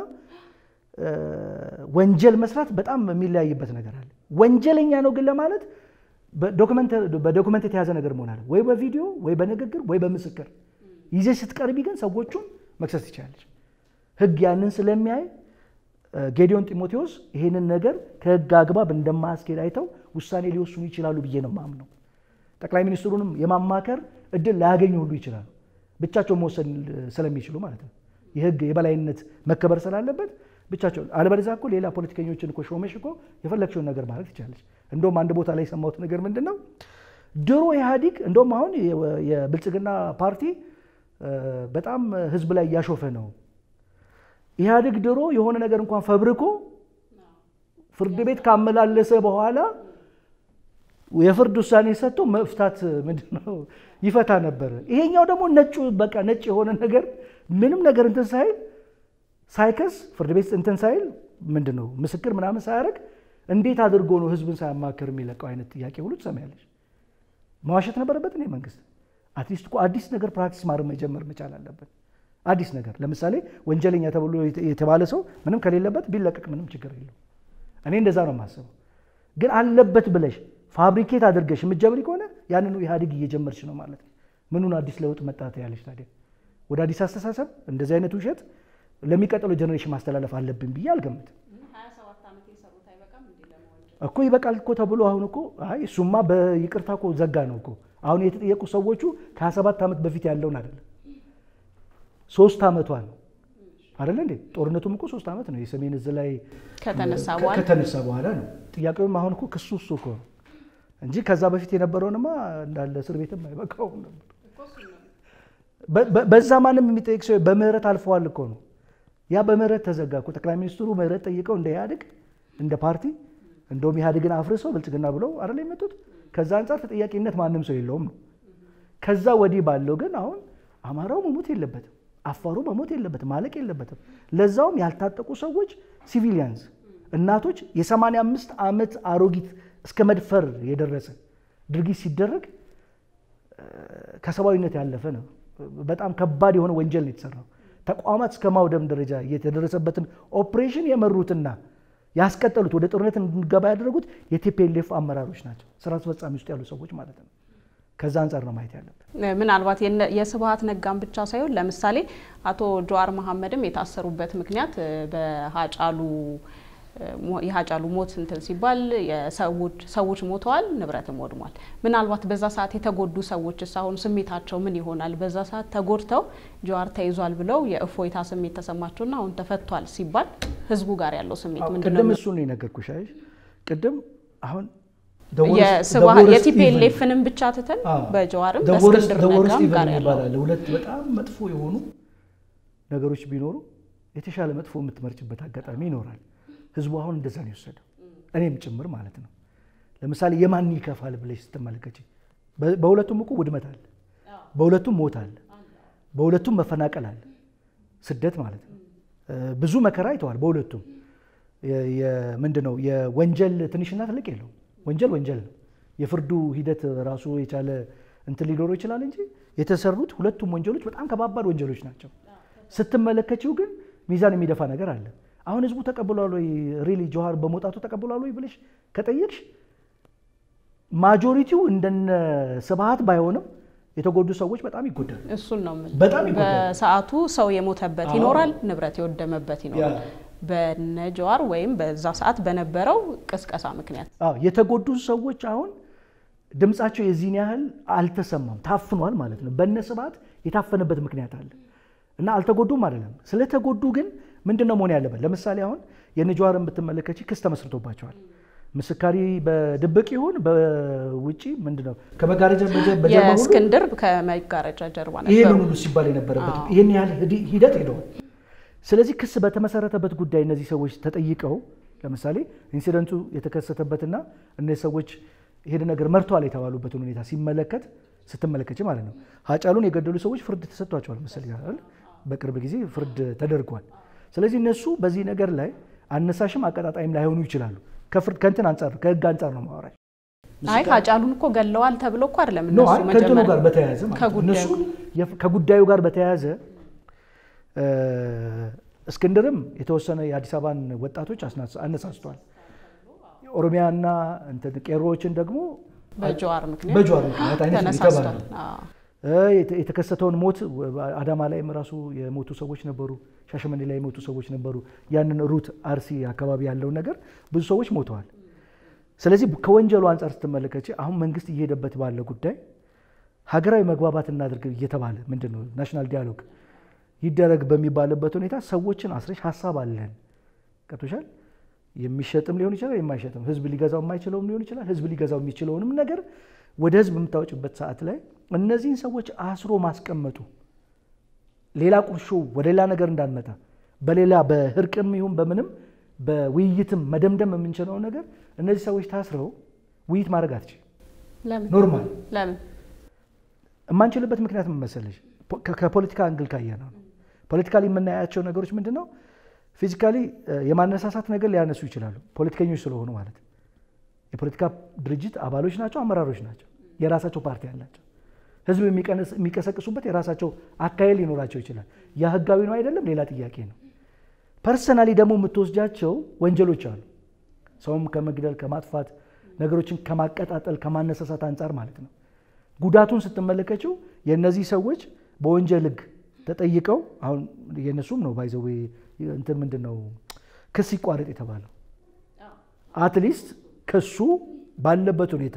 ወንጀል መስራት በጣም የሚለያይበት ነገር አለ። ወንጀለኛ ነው ግን ለማለት በዶክመንት የተያዘ ነገር መሆን አለ ወይ በቪዲዮ ወይ በንግግር ወይ በምስክር ይዘሽ ስትቀርቢ ግን ሰዎቹን መክሰስ ትችላለች። ህግ ያንን ስለሚያይ ጌዲዮን ጢሞቴዎስ ይህንን ነገር ከህግ አግባብ እንደማያስኬድ አይተው ውሳኔ ሊወስኑ ይችላሉ ብዬ ነው የማምነው። ጠቅላይ ሚኒስትሩንም የማማከር እድል ላያገኙ ሁሉ ይችላሉ፣ ብቻቸውን መወሰን ስለሚችሉ ማለት ነው። የህግ የበላይነት መከበር ስላለበት ብቻቸውን። አለበለዚያ እኮ ሌላ ፖለቲከኞችን እኮ ሾመሽ እኮ የፈለግሽውን ነገር ማለት ትችላለች። እንደውም አንድ ቦታ ላይ የሰማሁት ነገር ምንድን ነው፣ ድሮ ኢህአዲግ እንደውም አሁን የብልጽግና ፓርቲ በጣም ህዝብ ላይ እያሾፈ ነው ኢህአዴግ ድሮ የሆነ ነገር እንኳን ፈብርኮ ፍርድ ቤት ካመላለሰ በኋላ የፍርድ ውሳኔ ሰጥቶ መፍታት ምንድነው ይፈታ ነበር። ይሄኛው ደግሞ ነጩ በቃ ነጭ የሆነ ነገር ምንም ነገር እንትን ሳይል ሳይከስ ፍርድ ቤት እንትን ሳይል ምንድን ነው ምስክር ምናምን ሳያደርግ እንዴት አድርጎ ነው ህዝብን ሳያማክር የሚለቀው አይነት ጥያቄ ሁሉ ትሰሚያለሽ። መዋሸት ነበረበት እኔ መንግስት አትሊስት እኮ አዲስ ነገር ፕራክቲስ ማድረግ መጀመር መቻል አለበት። አዲስ ነገር ለምሳሌ ወንጀለኛ ተብሎ የተባለ ሰው ምንም ከሌለበት ቢለቀቅ ምንም ችግር የለው። እኔ እንደዛ ነው የማስበው። ግን አለበት ብለሽ ፋብሪኬት አድርገሽ የምትጀምሪ ከሆነ ያንኑ ኢህአዴግ እየጀመርሽ ነው ማለት ነው። ምኑን አዲስ ለውጥ መጣት ያለሽ ታዲያ? ወደ አዲስ አስተሳሰብ እንደዚህ አይነት ውሸት ለሚቀጥለው ጀኔሬሽን ማስተላለፍ አለብን ብዬ አልገምትም። እኮ ይበቃል እኮ ተብሎ አሁን እኮ አይ እሱማ በይቅርታ እኮ ዘጋ ነው እኮ አሁን የተጠየቁ ሰዎቹ ከ27 ዓመት በፊት ያለውን አይደለም ሶስት ዓመቷ ነው አይደለ እንዴ? ጦርነቱም እኮ ሶስት ዓመት ነው የሰሜን እዝ ላይ ከተነሳ ከ- በኋላ ከተነሳ በኋላ ነው። ጥያቄውም አሁን እኮ ክሱ እሱ እኮ ነው እንጂ ከዛ በፊት የነበረውንማ እንዳለ እስር ቤትም አይበቃውም ነበር። በ- በ- በዛ ማንም የሚጠይቅ ሰው በምህረት አልፈዋል እኮ ነው። ያ በምህረት ተዘጋ እኮ። ጠቅላይ ሚኒስትሩ ምህረት ጠይቀው እንደ ኢህአዴግ እንደ ፓርቲ እንደውም ኢህአዴግን አፍርሰው ብልጽግና ብለው አይደል የመጡት። ከዛ አንጻር ተጠያቂነት ማንም ሰው የለውም ነው። ከዛ ወዲህ ባለው ግን አሁን አማራው መሞት የለበትም፣ አፋሩ መሞት የለበትም፣ ማለቅ የለበትም። ለዛውም ያልታጠቁ ሰዎች ሲቪሊያንስ፣ እናቶች የ85 ዓመት አሮጊት እስከ መድፈር የደረሰ ድርጊት ሲደረግ እ፣ ከሰብአዊነት ያለፈ ነው። በጣም ከባድ የሆነ ወንጀል ነው የተሰራው። ተቋማት እስከ ማውደም ደረጃ የተደረሰበትን ኦፕሬሽን የመሩትና ያስቀጠሉት ወደ ጦርነት እንድንገባ ያደረጉት የቲፒኤልኤፍ አመራሮች ናቸው፣ ስራ አስፈጻሚ ውስጥ ያሉ ሰዎች ማለት ነው። ከዛ አንጻር ነው ማየት ያለብን። ምናልባት የነ- የስብሀት ነጋን ብቻ ሳይሆን ለምሳሌ አቶ ጀዋር መሐመድም የታሰሩበት ምክንያት እ፣ በሀጫሉ እ፣ ሞ- የሀጫሉ ሞት እንትን ሲባል የሰዎች ሰዎች ሞተዋል፣ ንብረትም ወድሟል። ምናልባት በዛ ሰዓት የተጎዱ ሰዎችስ አሁን ስሜታቸው ምን ይሆናል? በዛ ሰዓት ተጎድተው ጀዋር ተይዟል ብለው የእፎይታ ስሜት ተሰማቸውና አሁን ተፈቷል ሲባል ህዝቡ ጋር ያለው ስሜት ምንድን ነው? ቅድም እሱን ነው የነገርኩሽ። አይሽ ቅድም አሁን the worst- the የስብሀ worst የቲፒኤልኤፍንም ብቻ ትተን አዎ። በጀዋርም The worst- በእስክንድር the worst ነጋም evil ጋር ያለው ይባላል። ሁለት በጣም መጥፎ የሆኑ ነገሮች ቢኖሩ የተሻለ መጥፎ የምትመርጭበት አጋጣሚ ይኖራል። ህዝቡ አሁን እንደዛ ነው የወሰደው፣ እኔም ጭምር ማለት ነው። ለምሳሌ የማን ይከፋል ብለሽ ስትመለከች በ- በሁለቱም እኮ ውድመት አለ፣ በሁለቱም ሞት አለ፣ በሁለቱም መፈናቀል አለ፣ ስደት ማለት ነው። እ፣ ብዙ መከራ አይተዋል በሁለቱም። የ- የ- ምንድን ነው የወንጀል ትንሽና ትልቅ የለውም። ወንጀል ወንጀል ነው። የፍርዱ ሂደት ራሱ የቻለ እንትን ሊኖረው ይችላል እንጂ የተሰሩት ሁለቱም ወንጀሎች በጣም ከባባድ ወንጀሎች ናቸው። ስትመለከችው ግን ሚዛን የሚደፋ ነገር አለ። አሁን ህዝቡ ተቀብሏል ወይ ሪሊ ጀዋር በመውጣቱ ተቀብሏል ወይ ብለሽ ከጠየቅሽ ማጆሪቲው እንደነ ስብሀት ባይሆንም የተጎዱ ሰዎች በጣም ይጎዳሉ። እሱን ነው የምልህ። በጣም ይጎዳል። በሰዓቱ ሰው የሞተበት አዎ። ይኖራል፣ ንብረት የወደመበት ይኖራል። ያ። በነ ጀዋር ወይም በዛ ሰዓት በነበረው ቅስቀሳ ምክንያት አዎ የተጎዱ ሰዎች አሁን ድምፃቸው የዚህን ያህል አልተሰማም፣ ታፍኗል ማለት ነው። በነ ስብሀት የታፈነበት ምክንያት አለ እና አልተጎዱም አይደለም። ስለተጎዱ ግን ምንድን ነው መሆን ያለበት? ለምሳሌ አሁን የነ ጀዋርን ብትመለከች ክስ ተመስርቶባቸዋል። ምስካሪ በድብቅ ይሁን በውጪ ምንድን ነው ከመጋረጃ በጀ- በጀርባ ሁሉ የእስክንድር ከመጋረጃ ጀርባ ይሄን ነበሩ። ሁሉ ሲባል የነበረበት አዎ። ይህን ያህል ሂድ- ሂደት ሄደዋል። ስለዚህ ክስ በተመሰረተበት ጉዳይ እነዚህ ሰዎች ተጠይቀው ለምሳሌ ኢንሲደንቱ የተከሰተበትና እነዚህ ሰዎች ይሄን ነገር መርተዋል የተባሉበትን ሁኔታ ሲመለከት ስትመለከች ማለት ነው ሀጫሉን የገደሉ ሰዎች ፍርድ ተሰጥቷቸዋል መሰለኝ አይደል? በቅርብ ጊዜ ፍርድ ተደርጓል። ስለዚህ እነሱ በዚህ ነገር ላይ አነሳሽም አቀጣጣይም ላይሆኑ ይችላሉ። ከፍርድ ከእንትን አንጻር ነው ከህግ አንጻር ነው ማወራሽ። አይ ሀጫሉን እኮ ገለዋል ተብሎ እኮ አይደለም ኖ እነሱ አይ ከእንትኑ መጀመሪያ ጋር በተያያዘ ማለት ነው። ከጉዳዩ እነሱ የፍ- ከጉዳዩ ጋር በተያያዘ እ፣ እስክንድርም የተወሰነ የአዲስ አበባን ወጣቶች አስናስ- አነሳስቷል። ኦሮሚያና እንትን ቄሮዎችን ደግሞ በጀዋር ምክንያት በጀዋር ምክንያት አይነት ተነሳስቷል። የተባለ አዎ። እ፣ የተ- የተከሰተውን ሞት አዳማ ላይም ራሱ የሞቱ ሰዎች ነበሩ። ሻሸመኔ ላይ የሞቱ ሰዎች ነበሩ። ያንን ሩት አርሲ አካባቢ ያለውን ነገር ብዙ ሰዎች ሞተዋል። ስለዚህ ከወንጀሉ አንጻር ስትመለከች አሁን መንግስት እየሄደበት ባለ ጉዳይ ሀገራዊ መግባባት እናድርግ እየተባለ ምንድን ነው ናሽናል ዲያሎግ ይደረግ በሚባልበት ሁኔታ ሰዎችን አስረሽ ሀሳብ አለን ቀቶሻል የሚሸጥም ሊሆን ይችላል የማይሸጥም ህዝብ ሊገዛው የማይችለውም ሊሆን ይችላል ህዝብ ሊገዛው የሚችለውንም ነገር ወደ ህዝብ የምታወጭበት ሰዓት ላይ እነዚህን ሰዎች አስሮ ማስቀመጡ ሌላ ቁርሾ ወደ ሌላ ነገር እንዳንመጣ በሌላ በእርቅም ይሁን በምንም በውይይትም መደምደም የምንችለው ነገር እነዚህ ሰዎች ታስረው ውይይት ማድረግ አትችል ለምን ኖርማል ለምን የማንችልበት ምክንያት ምን መሰለሽ? ከ- ከፖለቲካ አንግል ካየነው ነው። ፖለቲካሊ የምናያቸው ነገሮች ምንድን ነው? ፊዚካሊ የማነሳሳት ነገር ሊያነሱ ይችላሉ፣ ፖለቲከኞች ስለሆኑ ማለት ነው። የፖለቲካ ድርጅት አባሎች ናቸው፣ አመራሮች ናቸው፣ የራሳቸው ፓርቲ አላቸው። ህዝብ የሚቀንስ- የሚቀሰቅሱበት የራሳቸው አካሄድ ሊኖራቸው ይችላል። ያ ህጋዊ ነው አይደለም ሌላ ጥያቄ ነው። ፐርሰናሊ ደግሞ የምትወስጃቸው ወንጀሎች አሉ። ሰውም ከመግደል ከማጥፋት፣ ነገሮችን ከማቀጣጠል ከማነሳሳት አንጻር ማለት ነው። ጉዳቱን ስትመለከችው የእነዚህ ሰዎች በወንጀል ህግ ተጠይቀው አሁን የእነሱም ነው ባይዘዌ እንትን ምንድን ነው ክስ ይቋረጥ የተባለው አትሊስት ክሱ ባለበት ሁኔታ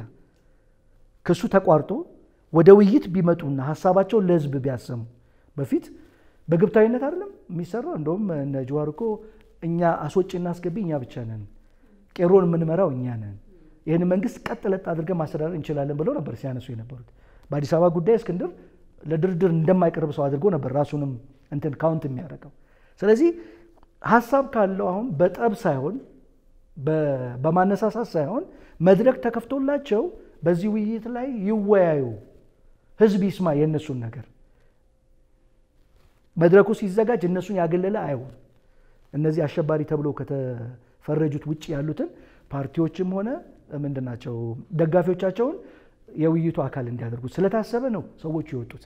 ክሱ ተቋርጦ ወደ ውይይት ቢመጡና ሀሳባቸውን ለህዝብ ቢያሰሙ በፊት በግብታዊነት አይደለም የሚሰራው። እንደውም እነ ጀዋር እኮ እኛ አስወጪና አስገቢ እኛ ብቻ ነን፣ ቄሮን የምንመራው እኛ ነን፣ ይህን መንግስት ቀጥ ለጥ አድርገን ማስተዳደር እንችላለን ብለው ነበር ሲያነሱ የነበሩት። በአዲስ አበባ ጉዳይ እስክንድር ለድርድር እንደማይቀርብ ሰው አድርጎ ነበር ራሱንም እንትን ካውንት የሚያደርገው። ስለዚህ ሀሳብ ካለው አሁን በጠብ ሳይሆን በማነሳሳት ሳይሆን መድረክ ተከፍቶላቸው በዚህ ውይይት ላይ ይወያዩ፣ ህዝብ ይስማ የእነሱን ነገር። መድረኩ ሲዘጋጅ እነሱን ያገለለ አይሆን። እነዚህ አሸባሪ ተብሎ ከተፈረጁት ውጭ ያሉትን ፓርቲዎችም ሆነ ምንድናቸው ደጋፊዎቻቸውን የውይይቱ አካል እንዲያደርጉት ስለታሰበ ነው ሰዎቹ የወጡት።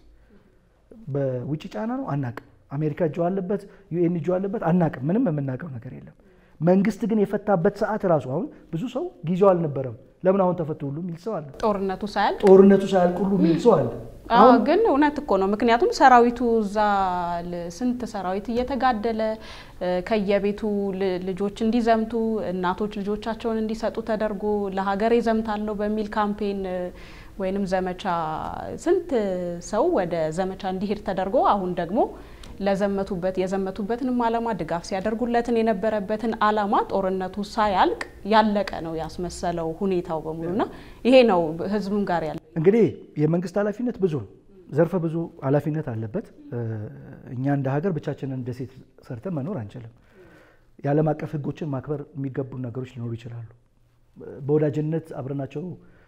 በውጭ ጫና ነው አናቅም። አሜሪካ እጇ አለበት፣ ዩኤን እጇ አለበት አናቅም። ምንም የምናውቀው ነገር የለም። መንግስት ግን የፈታበት ሰዓት ራሱ አሁን ብዙ ሰው ጊዜው አልነበረም ለምን አሁን ተፈቱ ሁሉ የሚል ሰው አለ። ጦርነቱ ሳያልቅ ጦርነቱ ሳያልቅ ሁሉ የሚል ሰው አለ። አዎ ግን እውነት እኮ ነው። ምክንያቱም ሰራዊቱ እዛ ስንት ሰራዊት እየተጋደለ ከየቤቱ ልጆች እንዲዘምቱ እናቶች ልጆቻቸውን እንዲሰጡ ተደርጎ ለሀገር ዘምታለሁ በሚል ካምፔን ወይንም ዘመቻ ስንት ሰው ወደ ዘመቻ እንዲሄድ ተደርጎ አሁን ደግሞ ለዘመቱበት የዘመቱበትንም ዓላማ ድጋፍ ሲያደርጉለትን የነበረበትን ዓላማ ጦርነቱ ሳያልቅ ያለቀ ነው ያስመሰለው ሁኔታው በሙሉና ይሄ ነው ህዝቡም ጋር ያለ እንግዲህ የመንግስት ኃላፊነት ብዙ ነው። ዘርፈ ብዙ ኃላፊነት አለበት። እኛ እንደ ሀገር ብቻችንን ደሴት ሰርተን መኖር አንችልም። የዓለም አቀፍ ህጎችን ማክበር የሚገቡ ነገሮች ሊኖሩ ይችላሉ። በወዳጅነት አብረናቸው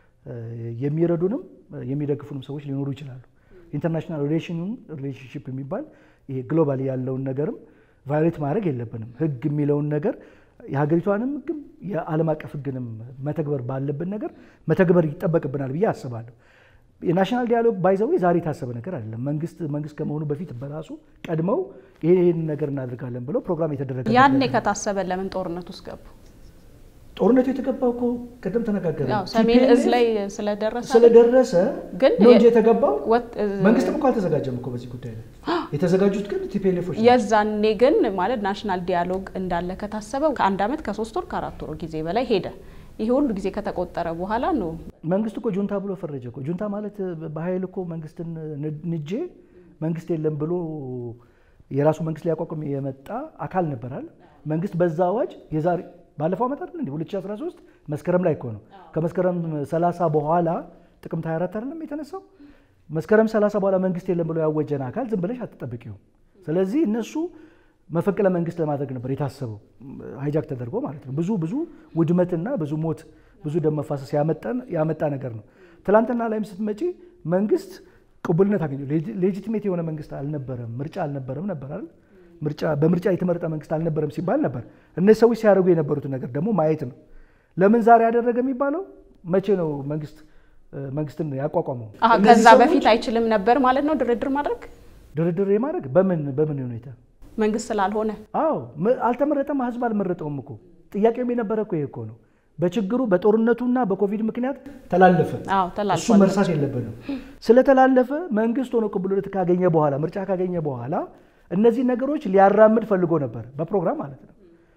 የሚረዱንም የሚደግፉንም ሰዎች ሊኖሩ ይችላሉ። ኢንተርናሽናል ሪሌሽንሽፕ የሚባል ይሄ ግሎባል ያለውን ነገርም ቫዮሌት ማድረግ የለብንም። ህግ የሚለውን ነገር የሀገሪቷንም ህግም የዓለም አቀፍ ህግንም መተግበር ባለብን ነገር መተግበር ይጠበቅብናል ብዬ አስባለሁ። የናሽናል ዲያሎግ ባይዘዌ ዛሬ የታሰበ ነገር አይደለም። መንግስት መንግስት ከመሆኑ በፊት በራሱ ቀድመው ይህን ነገር እናደርጋለን ብለው ፕሮግራም የተደረገ ያኔ ከታሰበ ለምን ጦርነት ውስጥ ገቡ? ጦርነቱ የተገባው እኮ ቅድም ተነጋገረ ሰሜን እዝ ላይ ስለደረሰ ስለደረሰ ግን ነው እንጂ የተገባው መንግስትም እኮ አልተዘጋጀም እኮ በዚህ ጉዳይ ላይ የተዘጋጁት ግን ቲፒኤልኤፎች የዛኔ ግን ማለት ናሽናል ዲያሎግ እንዳለ ከታሰበ ከአንድ አመት ከሶስት ወር ከአራት ወር ጊዜ በላይ ሄደ። ይሄ ሁሉ ጊዜ ከተቆጠረ በኋላ ነው መንግስት እኮ ጁንታ ብሎ ፈረጀ እኮ። ጁንታ ማለት በኃይል እኮ መንግስትን ንጄ መንግስት የለም ብሎ የራሱ መንግስት ሊያቋቁም የመጣ አካል ነበራል። መንግስት በዛ አዋጅ የዛሬ ባለፈው ዓመት አይደል እንዴ 2013 መስከረም ላይ እኮ ነው። ከመስከረም 30 በኋላ ጥቅምት 24 አይደለም የተነሳው። መስከረም 30 በኋላ መንግስት የለም ብሎ ያወጀን አካል ዝም ብለሽ አትጠብቂው። ስለዚህ እነሱ መፈንቅለ መንግስት ለማድረግ ነበር የታሰበው ሃይጃክ ተደርጎ ማለት ነው። ብዙ ብዙ ውድመትና ብዙ ሞት፣ ብዙ ደም መፋሰስ ያመጣ ነገር ነው። ትላንትና ላይም ስትመጪ መንግስት ቅቡልነት አገኘ። ሌጂቲሜት የሆነ መንግስት አልነበረም፣ ምርጫ አልነበረም ነበር አይደል ምርጫ በምርጫ የተመረጠ መንግስት አልነበረም ሲባል ነበር። እነዚህ ሰዎች ሲያደርጉ የነበሩትን ነገር ደግሞ ማየት ነው። ለምን ዛሬ ያደረገ የሚባለው መቼ ነው? መንግስት መንግስትን ያቋቋመው ከዛ በፊት አይችልም ነበር ማለት ነው ድርድር ማድረግ ድርድር የማድረግ በምን በምን ሁኔታ መንግስት ስላልሆነ አዎ አልተመረጠም። ህዝብ አልመረጠውም እኮ ጥያቄውም የነበረ እኮ ይሄ እኮ ነው። በችግሩ በጦርነቱና በኮቪድ ምክንያት ተላለፈ። አዎ ተላልፏል። እሱ መርሳት የለብንም። ስለተላለፈ መንግስት ሆኖ ቅቡልነት ካገኘ በኋላ ምርጫ ካገኘ በኋላ እነዚህ ነገሮች ሊያራምድ ፈልጎ ነበር፣ በፕሮግራም ማለት ነው።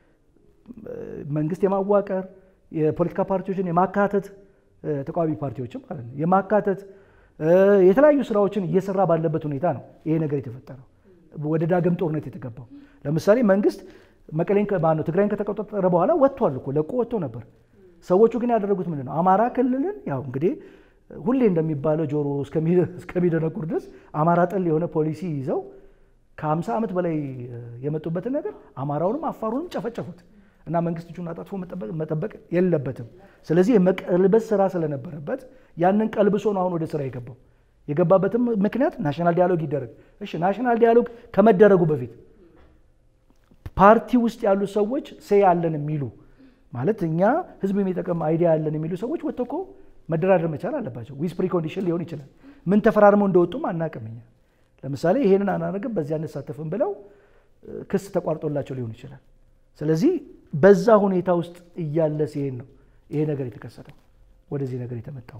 መንግስት የማዋቀር የፖለቲካ ፓርቲዎችን የማካተት ተቃዋሚ ፓርቲዎችም ማለት ነው የማካተት የተለያዩ ስራዎችን እየሰራ ባለበት ሁኔታ ነው ይሄ ነገር የተፈጠረው፣ ወደ ዳግም ጦርነት የተገባው። ለምሳሌ መንግስት መቀሌን ማነው ትግራይን ከተቆጣጠረ በኋላ ወጥቷል እኮ ለቆ ወጥቶ ነበር። ሰዎቹ ግን ያደረጉት ምንድን ነው? አማራ ክልልን ያው እንግዲህ ሁሌ እንደሚባለው ጆሮ እስከሚደነቁር ድረስ አማራ ጠል የሆነ ፖሊሲ ይዘው ከ50 ዓመት በላይ የመጡበትን ነገር አማራውንም አፋሩንም ጨፈጨፉት እና መንግስት እጁን አጣጥፎ መጠበቅ የለበትም። ስለዚህ የመቀልበስ ስራ ስለነበረበት ያንን ቀልብሶ ነው አሁን ወደ ስራ የገባው። የገባበትም ምክንያት ናሽናል ዲያሎግ ይደረግ። እሺ ናሽናል ዲያሎግ ከመደረጉ በፊት ፓርቲ ውስጥ ያሉ ሰዎች ሴ ያለን የሚሉ ማለት እኛ ህዝብ የሚጠቅም አይዲያ ያለን የሚሉ ሰዎች ወጥተው እኮ መደራደር መቻል አለባቸው። ዊዝ ፕሪኮንዲሽን ሊሆን ይችላል። ምን ተፈራርመው እንደወጡም አናቅም እኛ ለምሳሌ ይሄንን አናደርግም በዚያ አንሳተፍም ብለው ክስ ተቋርጦላቸው ሊሆን ይችላል። ስለዚህ በዛ ሁኔታ ውስጥ እያለ ሲሄድ ነው ይሄ ነገር የተከሰተው ወደዚህ ነገር የተመጣው ማለት ነው።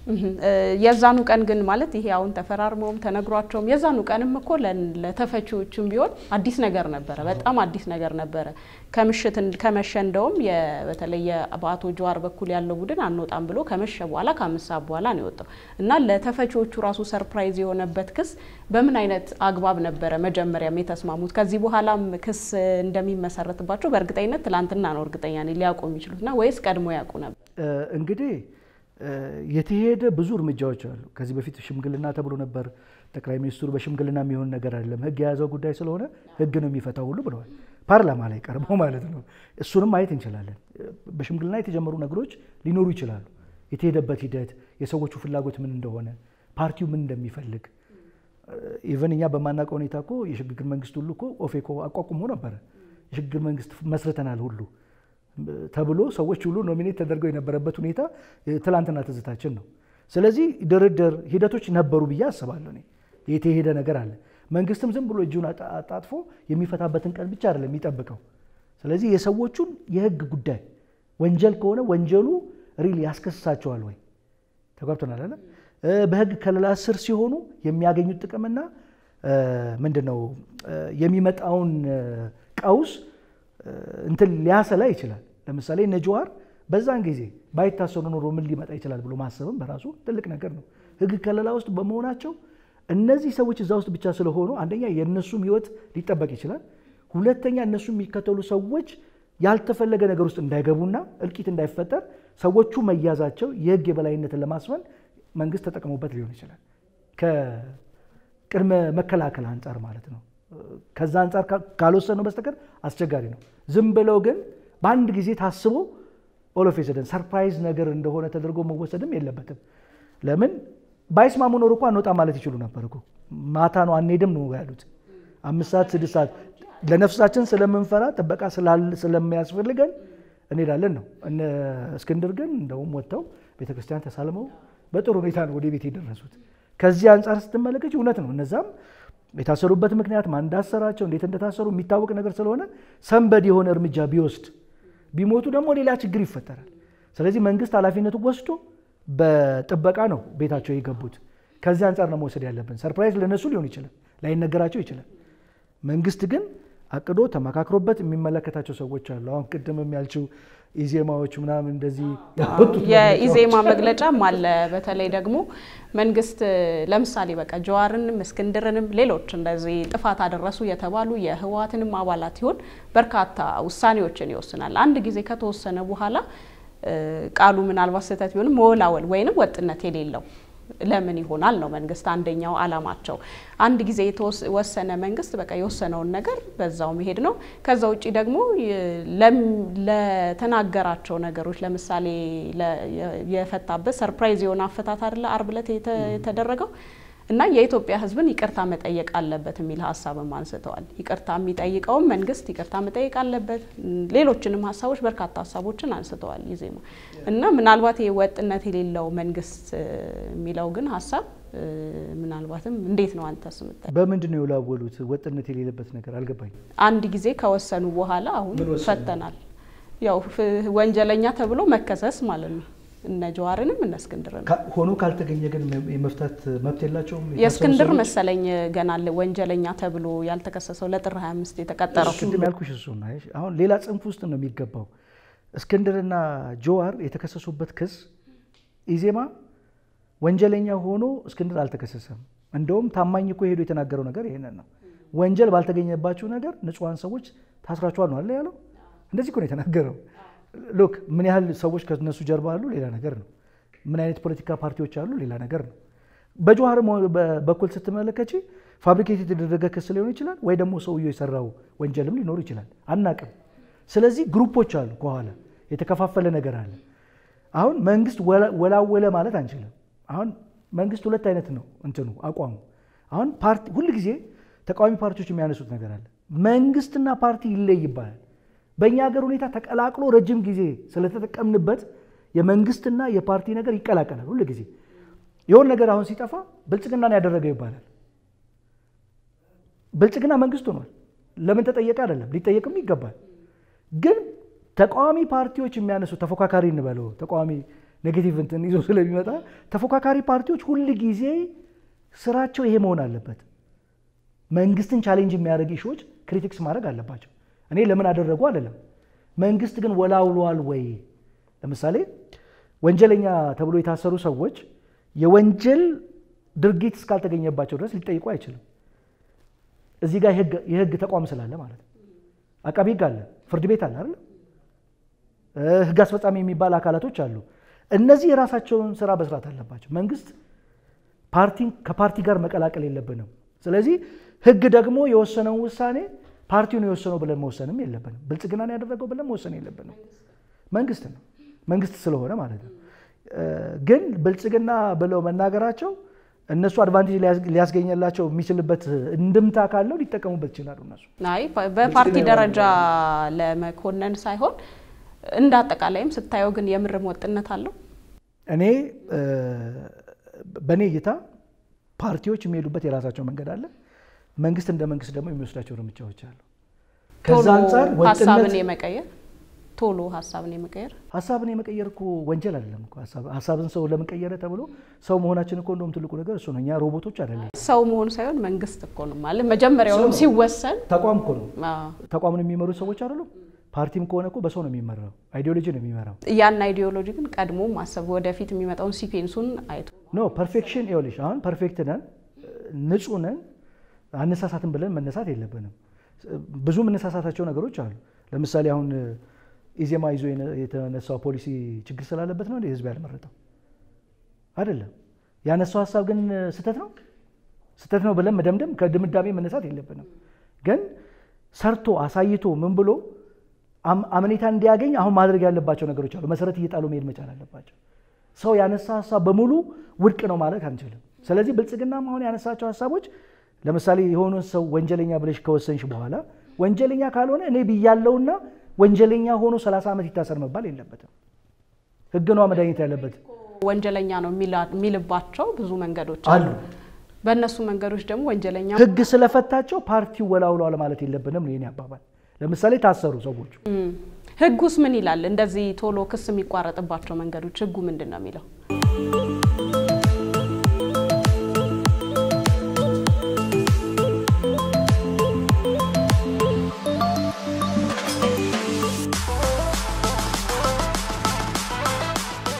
የዛኑ ቀን ግን ማለት ይሄ አሁን ተፈራርመውም ተነግሯቸውም የዛኑ ቀንም እኮ ለተፈቺዎቹም ቢሆን አዲስ ነገር ነበረ፣ በጣም አዲስ ነገር ነበረ። ከምሽት ከመሸ እንደውም በተለይ በአቶ ጀዋር በኩል ያለው ቡድን አንወጣም ብሎ ከመሸ በኋላ ከአምስት ሰዓት በኋላ ነው የወጣው እና ለተፈቺዎቹ ራሱ ሰርፕራይዝ የሆነበት ክስ በምን አይነት አግባብ ነበረ መጀመሪያም የተስማሙት? ከዚህ በኋላም ክስ እንደሚመሰረትባቸው በእርግጠኝነት ትላንትና ነው እርግጠኛ ነኝ ሊያውቁ የሚችሉትና ወይስ ቀድሞ ያውቁ ነበር? እንግዲህ የተሄደ ብዙ እርምጃዎች አሉ። ከዚህ በፊት ሽምግልና ተብሎ ነበር። ጠቅላይ ሚኒስትሩ በሽምግልና የሚሆን ነገር አይደለም፣ ህግ የያዘው ጉዳይ ስለሆነ ህግ ነው የሚፈታው ሁሉ ብለዋል። ፓርላማ ላይ ቀርበው ማለት ነው። እሱንም ማየት እንችላለን። በሽምግልና የተጀመሩ ነገሮች ሊኖሩ ይችላሉ። የተሄደበት ሂደት፣ የሰዎቹ ፍላጎት ምን እንደሆነ፣ ፓርቲው ምን እንደሚፈልግ ኢቨን እኛ በማናውቀው ሁኔታ እኮ የሽግግር መንግስት ሁሉ እኮ ኦፌኮ አቋቁሞ ነበረ። የሽግግር መንግስት መስርተናል ሁሉ ተብሎ ሰዎች ሁሉ ኖሚኔት ተደርገው የነበረበት ሁኔታ ትላንትና ትዝታችን ነው። ስለዚህ ድርድር ሂደቶች ነበሩ ብዬ አስባለሁ። እኔ የተሄደ ነገር አለ። መንግስትም ዝም ብሎ እጁን አጣጥፎ የሚፈታበትን ቀን ብቻ አይደለም የሚጠብቀው። ስለዚህ የሰዎቹን የህግ ጉዳይ ወንጀል ከሆነ ወንጀሉ ሪል ያስከስሳቸዋል ወይ ተጓብተናል አለ በህግ ከለላ ስር ሲሆኑ የሚያገኙት ጥቅምና ምንድን ነው የሚመጣውን ቀውስ እንትን ሊያሰላ ይችላል። ለምሳሌ እነ ጀዋር በዛን ጊዜ ባይታሰሩ ኖሮ ምን ሊመጣ ይችላል ብሎ ማሰብም በራሱ ትልቅ ነገር ነው። ህግ ከለላ ውስጥ በመሆናቸው እነዚህ ሰዎች እዛ ውስጥ ብቻ ስለሆኑ አንደኛ የእነሱም ህይወት ሊጠበቅ ይችላል። ሁለተኛ እነሱ የሚከተሉ ሰዎች ያልተፈለገ ነገር ውስጥ እንዳይገቡና እልቂት እንዳይፈጠር ሰዎቹ መያዛቸው የህግ የበላይነትን ለማስፈን መንግስት ተጠቅሞበት ሊሆን ይችላል። ከቅድመ መከላከል አንጻር ማለት ነው። ከዛ አንጻር ካልወሰነው በስተቀር አስቸጋሪ ነው። ዝም ብለው ግን በአንድ ጊዜ ታስቦ ኦሎፍ ሰደን ሰርፕራይዝ ነገር እንደሆነ ተደርጎ መወሰድም የለበትም። ለምን ባይስማሙ ኖሮ እኮ አንወጣ ማለት ይችሉ ነበር እኮ። ማታ ነው አንሄድም ነው ያሉት። አምስት ሰዓት ስድስት ሰዓት ለነፍሳችን ስለምንፈራ ጥበቃ ስለሚያስፈልገን እንሄዳለን ነው። እነ እስክንድር ግን እንደውም ወጥተው ቤተክርስቲያን ተሳልመው በጥሩ ሁኔታ ነው ወደ ቤት የደረሱት። ከዚህ አንጻር ስትመለከች እውነት ነው። እነዛም የታሰሩበት ምክንያት ማን እንዳሰራቸው እንዴት እንደታሰሩ የሚታወቅ ነገር ስለሆነ ሰንበድ የሆነ እርምጃ ቢወስድ ቢሞቱ ደግሞ ሌላ ችግር ይፈጠራል። ስለዚህ መንግስት ኃላፊነቱ ወስዶ በጥበቃ ነው ቤታቸው የገቡት። ከዚህ አንጻር ነው መውሰድ ያለብን። ሰርፕራይዝ ለነሱ ሊሆን ይችላል፣ ላይነገራቸው ይችላል። መንግስት ግን አቅዶ ተመካክሮበት የሚመለከታቸው ሰዎች አሉ። አሁን ቅድም ያልችው ኢዜማዎች ምናምን እንደዚህ የኢዜማ መግለጫም አለ። በተለይ ደግሞ መንግስት ለምሳሌ በቃ ጀዋርንም እስክንድርንም ሌሎች እንደዚህ ጥፋት አደረሱ የተባሉ የህወሓትንም አባላት ይሆን በርካታ ውሳኔዎችን ይወስናል። አንድ ጊዜ ከተወሰነ በኋላ ቃሉ ምናልባት ስህተት ቢሆንም መወላወል ወይንም ወጥነት የሌለው ለምን ይሆናል ነው መንግስት አንደኛው አላማቸው። አንድ ጊዜ የተወሰነ መንግስት በቃ የወሰነውን ነገር በዛው መሄድ ነው። ከዛ ውጭ ደግሞ ለተናገራቸው ነገሮች ለምሳሌ የፈታበት ሰርፕራይዝ የሆነ አፈታት አይደለ አርብ ዕለት የተደረገው እና የኢትዮጵያ ሕዝብን ይቅርታ መጠየቅ አለበት የሚል ሀሳብም አንስተዋል። ይቅርታ የሚጠይቀውም መንግስት ይቅርታ መጠየቅ አለበት። ሌሎችንም ሀሳቦች በርካታ ሀሳቦችን አንስተዋል ኢዜማ እና ምናልባት ይህ ወጥነት የሌለው መንግስት የሚለው ግን ሀሳብ ምናልባትም እንዴት ነው አንተስ የምታየው? በምንድን ነው የወላወሉት? ወጥነት የሌለበት ነገር አልገባኝም። አንድ ጊዜ ከወሰኑ በኋላ አሁን ፈተናል። ያው ወንጀለኛ ተብሎ መከሰስ ማለት ነው። እነ ጀዋርንም እነ እስክንድርን ሆኖ ካልተገኘ ግን የመፍታት መብት የላቸውም። የእስክንድር መሰለኝ ገና ወንጀለኛ ተብሎ ያልተከሰሰው ለጥር 25 የተቀጠረው ቅድም ያልኩሽ እሱ ነው። አሁን ሌላ ጽንፍ ውስጥ ነው የሚገባው። እስክንድርና ጀዋር የተከሰሱበት ክስ ኢዜማ ወንጀለኛ ሆኖ እስክንድር አልተከሰሰም። እንደውም ታማኝ እኮ ሄዶ የተናገረው ነገር ይሄንን ነው። ወንጀል ባልተገኘባቸው ነገር ንጹሐን ሰዎች ታስራችኋል ነው አለ ያለው። እንደዚህ እኮ ነው የተናገረው። ሎክ ምን ያህል ሰዎች ከነሱ ጀርባ አሉ ሌላ ነገር ነው። ምን አይነት ፖለቲካ ፓርቲዎች አሉ ሌላ ነገር ነው። በጀዋር በኩል ስትመለከች ፋብሪኬት የተደረገ ክስ ሊሆን ይችላል፣ ወይ ደግሞ ሰውየው የሰራው ወንጀልም ሊኖር ይችላል። አናቅም። ስለዚህ ግሩፖች አሉ፣ ከኋላ የተከፋፈለ ነገር አለ። አሁን መንግስት ወላወለ ማለት አንችልም። አሁን መንግስት ሁለት አይነት ነው እንትኑ አቋሙ። አሁን ፓርቲ ሁል ጊዜ ተቃዋሚ ፓርቲዎች የሚያነሱት ነገር አለ። መንግስትና ፓርቲ ይለይ ይባላል። በእኛ ሀገር ሁኔታ ተቀላቅሎ ረጅም ጊዜ ስለተጠቀምንበት የመንግስትና የፓርቲ ነገር ይቀላቀላል። ሁል ጊዜ የሆነ ነገር አሁን ሲጠፋ ብልጽግናን ያደረገው ይባላል። ብልጽግና መንግስት ሆኗል። ለምን ተጠየቀ አይደለም፣ ሊጠየቅም ይገባል። ግን ተቃዋሚ ፓርቲዎች የሚያነሱ ተፎካካሪ እንበለው ተቃዋሚ ኔጌቲቭ እንትን ይዞ ስለሚመጣ ተፎካካሪ ፓርቲዎች ሁል ጊዜ ስራቸው ይሄ መሆን አለበት። መንግስትን ቻሌንጅ የሚያደርግ ኢሹዎች ክሪቲክስ ማድረግ አለባቸው። እኔ ለምን አደረጉ አለለም። መንግስት ግን ወላውሏል ወይ? ለምሳሌ ወንጀለኛ ተብሎ የታሰሩ ሰዎች የወንጀል ድርጊት እስካልተገኘባቸው ድረስ ሊጠይቁ አይችልም። እዚህ ጋር የህግ ተቋም ስላለ ማለት ነው። አቃቢ ህግ አለ፣ ፍርድ ቤት አለ አይደል? ህግ አስፈጻሚ የሚባል አካላቶች አሉ። እነዚህ የራሳቸውን ስራ መስራት አለባቸው። መንግስት ፓርቲን ከፓርቲ ጋር መቀላቀል የለብንም። ስለዚህ ህግ ደግሞ የወሰነውን ውሳኔ ፓርቲውን የወሰነው ብለን መወሰንም የለብንም። ብልጽግናን ያደረገው ብለን መወሰን የለብንም። መንግስት ነው መንግስት ስለሆነ ማለት ነው። ግን ብልጽግና ብለው መናገራቸው እነሱ አድቫንቴጅ ሊያስገኘላቸው የሚችልበት እንድምታ ካለው ሊጠቀሙበት ይችላሉ። እነሱ አይ በፓርቲ ደረጃ ለመኮነን ሳይሆን እንደ አጠቃላይም ስታየው ግን የምርም ወጥነት አለው። እኔ በእኔ እይታ ፓርቲዎች የሚሄዱበት የራሳቸው መንገድ አለ። መንግስት እንደ መንግስት ደግሞ የሚወስዳቸው እርምጃዎች አሉ። ከዛ አንጻር ሀሳብን የመቀየር ቶሎ ሀሳብን የመቀየር ሀሳብን የመቀየር እኮ ወንጀል አይደለም እኮ ሀሳብን ሰው ለምን ቀየረ ተብሎ ሰው መሆናችን እኮ እንደውም ትልቁ ነገር እሱ ነው። እኛ ሮቦቶች አይደለም። ሰው መሆን ሳይሆን መንግስት እኮ ነው ማለት መጀመሪያውንም ሲወሰን ተቋም እኮ ነው። ተቋምን የሚመሩ ሰዎች አይደሉም። ፓርቲም ከሆነ እኮ በሰው ነው የሚመራው፣ አይዲዮሎጂ ነው የሚመራው። ያን አይዲዮሎጂ ግን ቀድሞ ማሰብ ወደፊት የሚመጣውን ሲኬንሱን አይቶ ኖ ፐርፌክሽን ይኸውልሽ፣ አሁን ፐርፌክት ነን ንጹህ ነን አነሳሳትን ብለን መነሳት የለብንም። ብዙ የምነሳሳታቸው ነገሮች አሉ። ለምሳሌ አሁን ኢዜማ ይዞ የተነሳው ፖሊሲ ችግር ስላለበት ነው ህዝብ ያልመረጠው አይደለም። ያነሳው ሀሳብ ግን ስህተት ነው ስህተት ነው ብለን መደምደም ከድምዳሜ መነሳት የለብንም። ግን ሰርቶ አሳይቶ ምን ብሎ አመኔታ እንዲያገኝ አሁን ማድረግ ያለባቸው ነገሮች አሉ። መሰረት እየጣሉ መሄድ መቻል አለባቸው። ሰው ያነሳ ሀሳብ በሙሉ ውድቅ ነው ማለት አንችልም። ስለዚህ ብልጽግናም አሁን ያነሳቸው ሀሳቦች ለምሳሌ የሆነ ሰው ወንጀለኛ ብለሽ ከወሰንሽ በኋላ ወንጀለኛ ካልሆነ እኔ ብያለውና ወንጀለኛ ሆኖ 30 ዓመት ይታሰር መባል የለበትም። ህግ ነዋ መድኃኒት ያለበት። ወንጀለኛ ነው የሚልባቸው ብዙ መንገዶች አሉ። በእነሱ መንገዶች ደግሞ ወንጀለኛ ህግ ስለፈታቸው ፓርቲው ወላውሏል ማለት የለብንም ነው የኔ አባባል። ለምሳሌ ታሰሩ ሰዎች ህጉስ ምን ይላል? እንደዚህ ቶሎ ክስ የሚቋረጥባቸው መንገዶች ህጉ ምንድን ነው የሚለው?